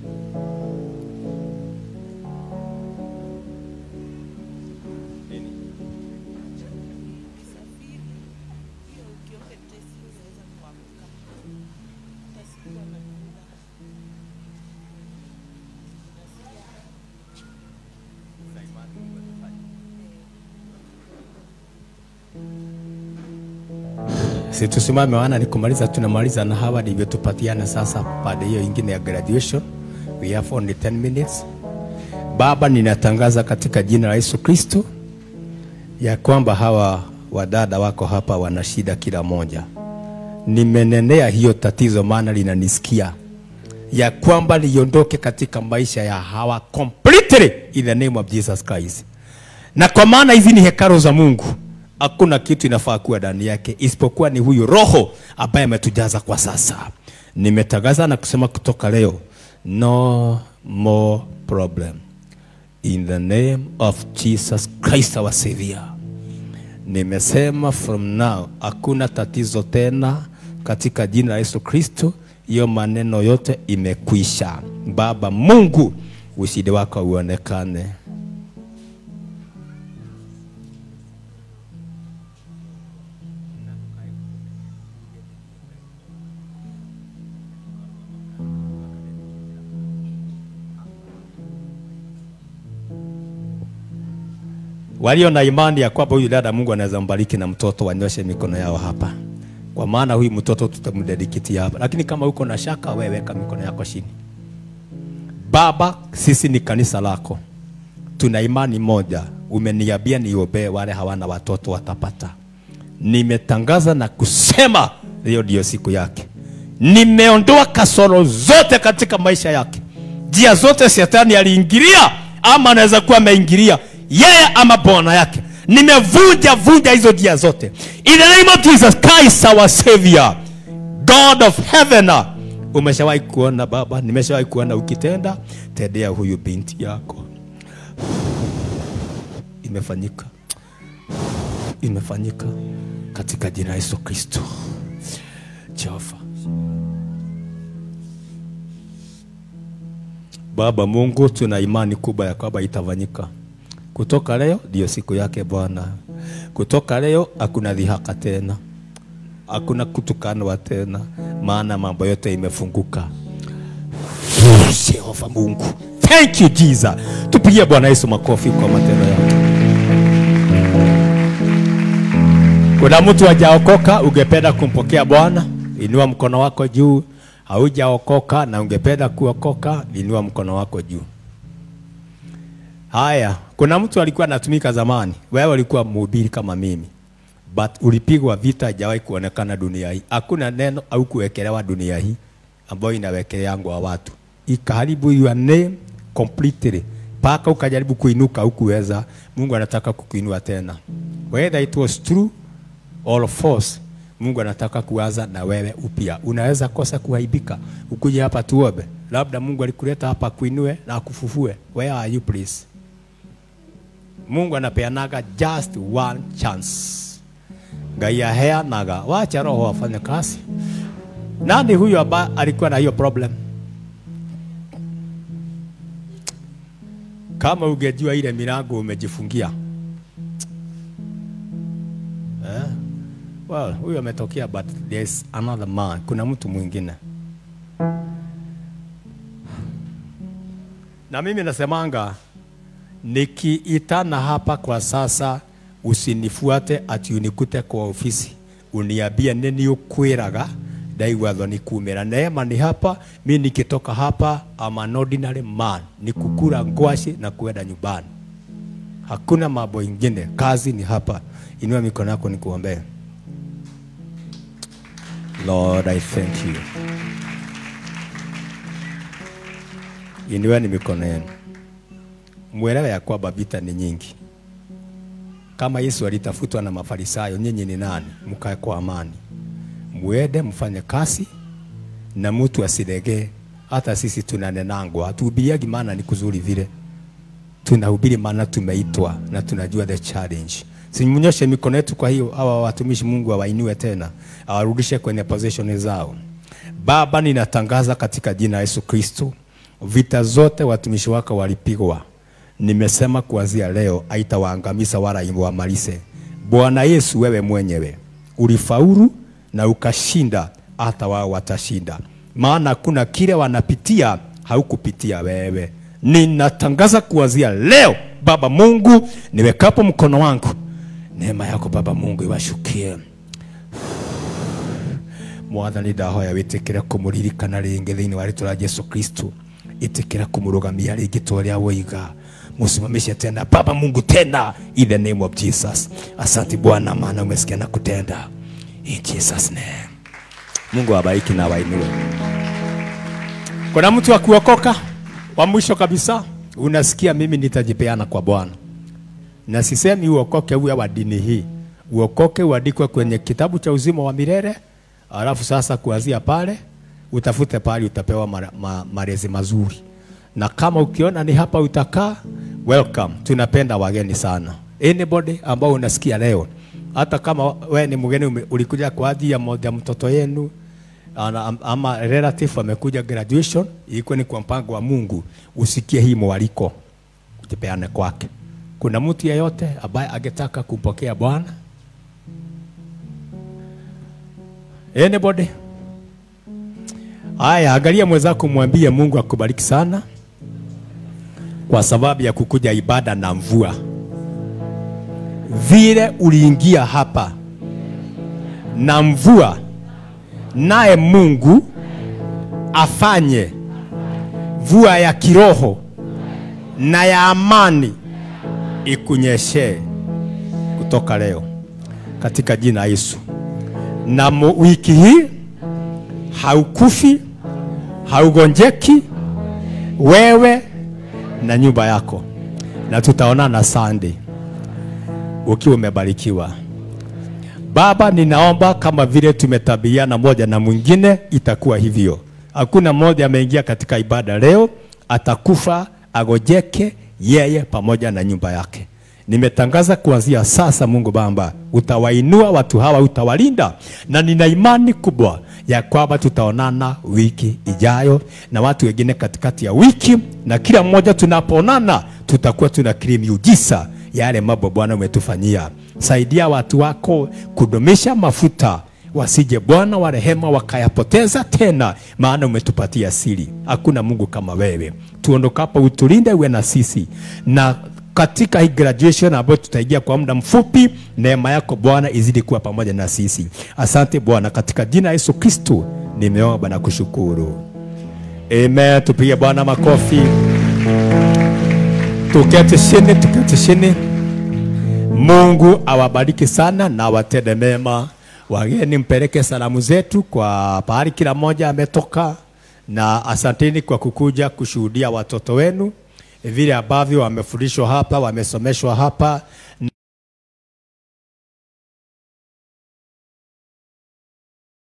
Si tusimame wana ni kumaliza, tunamaliza na hawa ndivyo tupatiane sasa pande hiyo ingine ya graduation. We have only 10 minutes. Baba, ninatangaza katika jina la Yesu Kristo ya kwamba hawa wadada wako hapa wana shida kila moja. Nimenenea hiyo tatizo, maana linanisikia ya kwamba liondoke katika maisha ya hawa completely in the name of Jesus Christ. Na kwa maana hizi ni hekalu za Mungu, hakuna kitu inafaa kuwa ndani yake isipokuwa ni huyu Roho ambaye ametujaza kwa sasa. Nimetangaza na kusema kutoka leo, no more problem in the name of Jesus Christ our Savior. Nimesema from now hakuna tatizo tena katika jina la Yesu Kristo. Hiyo maneno yote imekwisha. Baba Mungu, ushindi wako uonekane. Walio na imani ya kwamba huyu dada Mungu anaweza mbariki na mtoto, wanyoshe mikono yao hapa, kwa maana huyu mtoto tutamdedikitia hapa. Lakini kama uko na shaka, wewe weka mikono yako chini. Baba, sisi ni kanisa lako, tuna imani moja. Umeniambia niombee wale hawana watoto watapata. Nimetangaza na kusema leo ndio siku yake. Nimeondoa kasoro zote katika maisha yake, njia zote shetani aliingilia ama anaweza kuwa ameingilia yeye ama bwana yake. Nimevunja vunja hizo njia zote in the name of Jesus Christ our Savior, God of heaven. Umeshawahi kuona Baba, nimeshawahi kuona ukitenda, tendea huyu binti yako. Imefanyika, imefanyika katika jina la Yesu Kristo. Jehova Baba Mungu, tuna imani kubwa ya kwamba itafanyika. Kutoka leo ndio siku yake Bwana. Kutoka leo hakuna dhihaka tena, hakuna kutukanwa tena, maana mambo yote imefunguka. Jehova Mungu. Thank you Jesus. Tupigie Bwana Yesu makofi kwa matendo yake. Kuna mtu hajaokoka ungependa kumpokea Bwana? Inua mkono wako juu. Haujaokoka na ungependa kuokoka? Inua mkono wako juu. Haya, kuna mtu alikuwa anatumika zamani, wewe ulikuwa mhubiri kama mimi, but ulipigwa vita, haijawahi kuonekana dunia hii. Hakuna neno au kuwekelewa dunia hii ambayo inawekeleangwa watu, ikaharibu your name completely, mpaka ukajaribu kuinuka hukuweza. Mungu anataka kukuinua tena, whether it was true or false. Mungu anataka kuanza na wewe upya. Unaweza kosa kuaibika, ukuje hapa tuombe, labda Mungu alikuleta hapa kuinue na akufufue. Where are you please? Mungu anapeanaga just one chance. Ngai aheanaga, wacha roho afanye kazi. Nani huyo ambaye alikuwa na hiyo problem? Kama ungejua ile milango umejifungia eh? Well, huyo ametokea but there's another man. Kuna mtu mwingine. Na mimi nasemanga nikiitana hapa kwa sasa, usinifuate ati unikute kwa ofisi uniambie nini ukwiraga ndaigua thoni kumira neema ni hapa mi nikitoka hapa am an ordinary man ni kukura ngwashi na kuenda nyumbani hakuna mambo ingine kazi ni hapa inua mikono yako nikuombee lord i thank you inueni mikono yenu mwelewe ya kwamba vita ni nyingi. Kama Yesu alitafutwa na Mafarisayo, nyinyi ni nani? Mkae kwa amani, mwende mfanye kazi na mtu asilegee. Hata sisi tunanenangwa, hatuhubiriagi maana ni kuzuri vile, tunahubiri maana tumeitwa na tunajua the challenge. Simnyoshe mikono yetu. Kwa hiyo hawa watumishi Mungu awainue tena, awarudishe kwenye position zao. Baba, ninatangaza katika jina la Yesu Kristo, vita zote watumishi wako walipigwa nimesema kuanzia leo haitawaangamiza wala iwamalize. Bwana Yesu, wewe mwenyewe ulifaulu na ukashinda, hata wao watashinda, maana kuna kile wanapitia haukupitia wewe. Ninatangaza kuanzia leo, Baba Mungu, niwekapo mkono wangu, neema yako Baba Mungu iwashukie mwathani ndahoya witikire kumuririkana ringi thiini wa ritwa rĩa Jesu Kristo itikira kumurugamia ringi twaria woiga musimamishe tena Baba Mungu tena in the name of Jesus. Asante Bwana, maana umesikia na kutenda in Jesus name. Mungu awabariki na wainue. Kuna mtu wa kuokoka wa mwisho kabisa, unasikia mimi nitajipeana kwa Bwana, na sisemi uokoke uwe wa dini hii, uokoke uandikwe kwenye kitabu cha uzima wa milele, alafu sasa kuanzia pale utafute pale utapewa mara- ma, malezi mazuri na kama ukiona ni hapa utakaa, welcome. Tunapenda wageni sana. Anybody ambao unasikia leo, hata kama we ni mgeni ume- ulikuja kwa ajili ya moja mtoto yenu ana- ama relative amekuja graduation, ilikuwa ni kwa mpango wa Mungu, usikie hii mwaliko, ujipeane kwake. Kuna mtu yeyote ambaye angetaka kumpokea Bwana? Anybody? Haya, angalia mwenzako, mwambie Mungu akubariki sana kwa sababu ya kukuja ibada na mvua. Vile uliingia hapa na mvua, naye Mungu afanye mvua ya kiroho na ya amani ikunyeshee kutoka leo katika jina la Yesu. Na mu- wiki hii haukufi, haugonjeki wewe na nyumba yako, na tutaonana Sunday ukiwa umebarikiwa. Baba, ninaomba kama vile tumetabiana moja na mwingine, itakuwa hivyo. Hakuna mmoja ameingia katika ibada leo atakufa agojeke yeye pamoja na nyumba yake. Nimetangaza kuanzia sasa, Mungu Baba, utawainua watu hawa, utawalinda, na nina imani kubwa ya kwamba tutaonana wiki ijayo na watu wengine katikati ya wiki, na kila mmoja tunapoonana tutakuwa tunakiri miujiza yale mambo Bwana umetufanyia. Saidia watu wako kudumisha mafuta wasije Bwana wa rehema wakayapoteza tena, maana umetupatia siri. Hakuna Mungu kama wewe. Tuondokapo utulinde, uwe na sisi na katika hii graduation ambayo tutaingia kwa muda mfupi, neema yako Bwana izidi kuwa pamoja na sisi. Asante Bwana, katika jina la Yesu Kristo nimeomba na kushukuru, amen. Tupige Bwana makofi, tuketi chini, tuketi chini. Mungu awabariki sana na awatende mema. Wageni, mpeleke salamu zetu kwa pahali kila mmoja ametoka, na asanteni kwa kukuja kushuhudia watoto wenu vile ambavyo wamefundishwa hapa, wamesomeshwa hapa na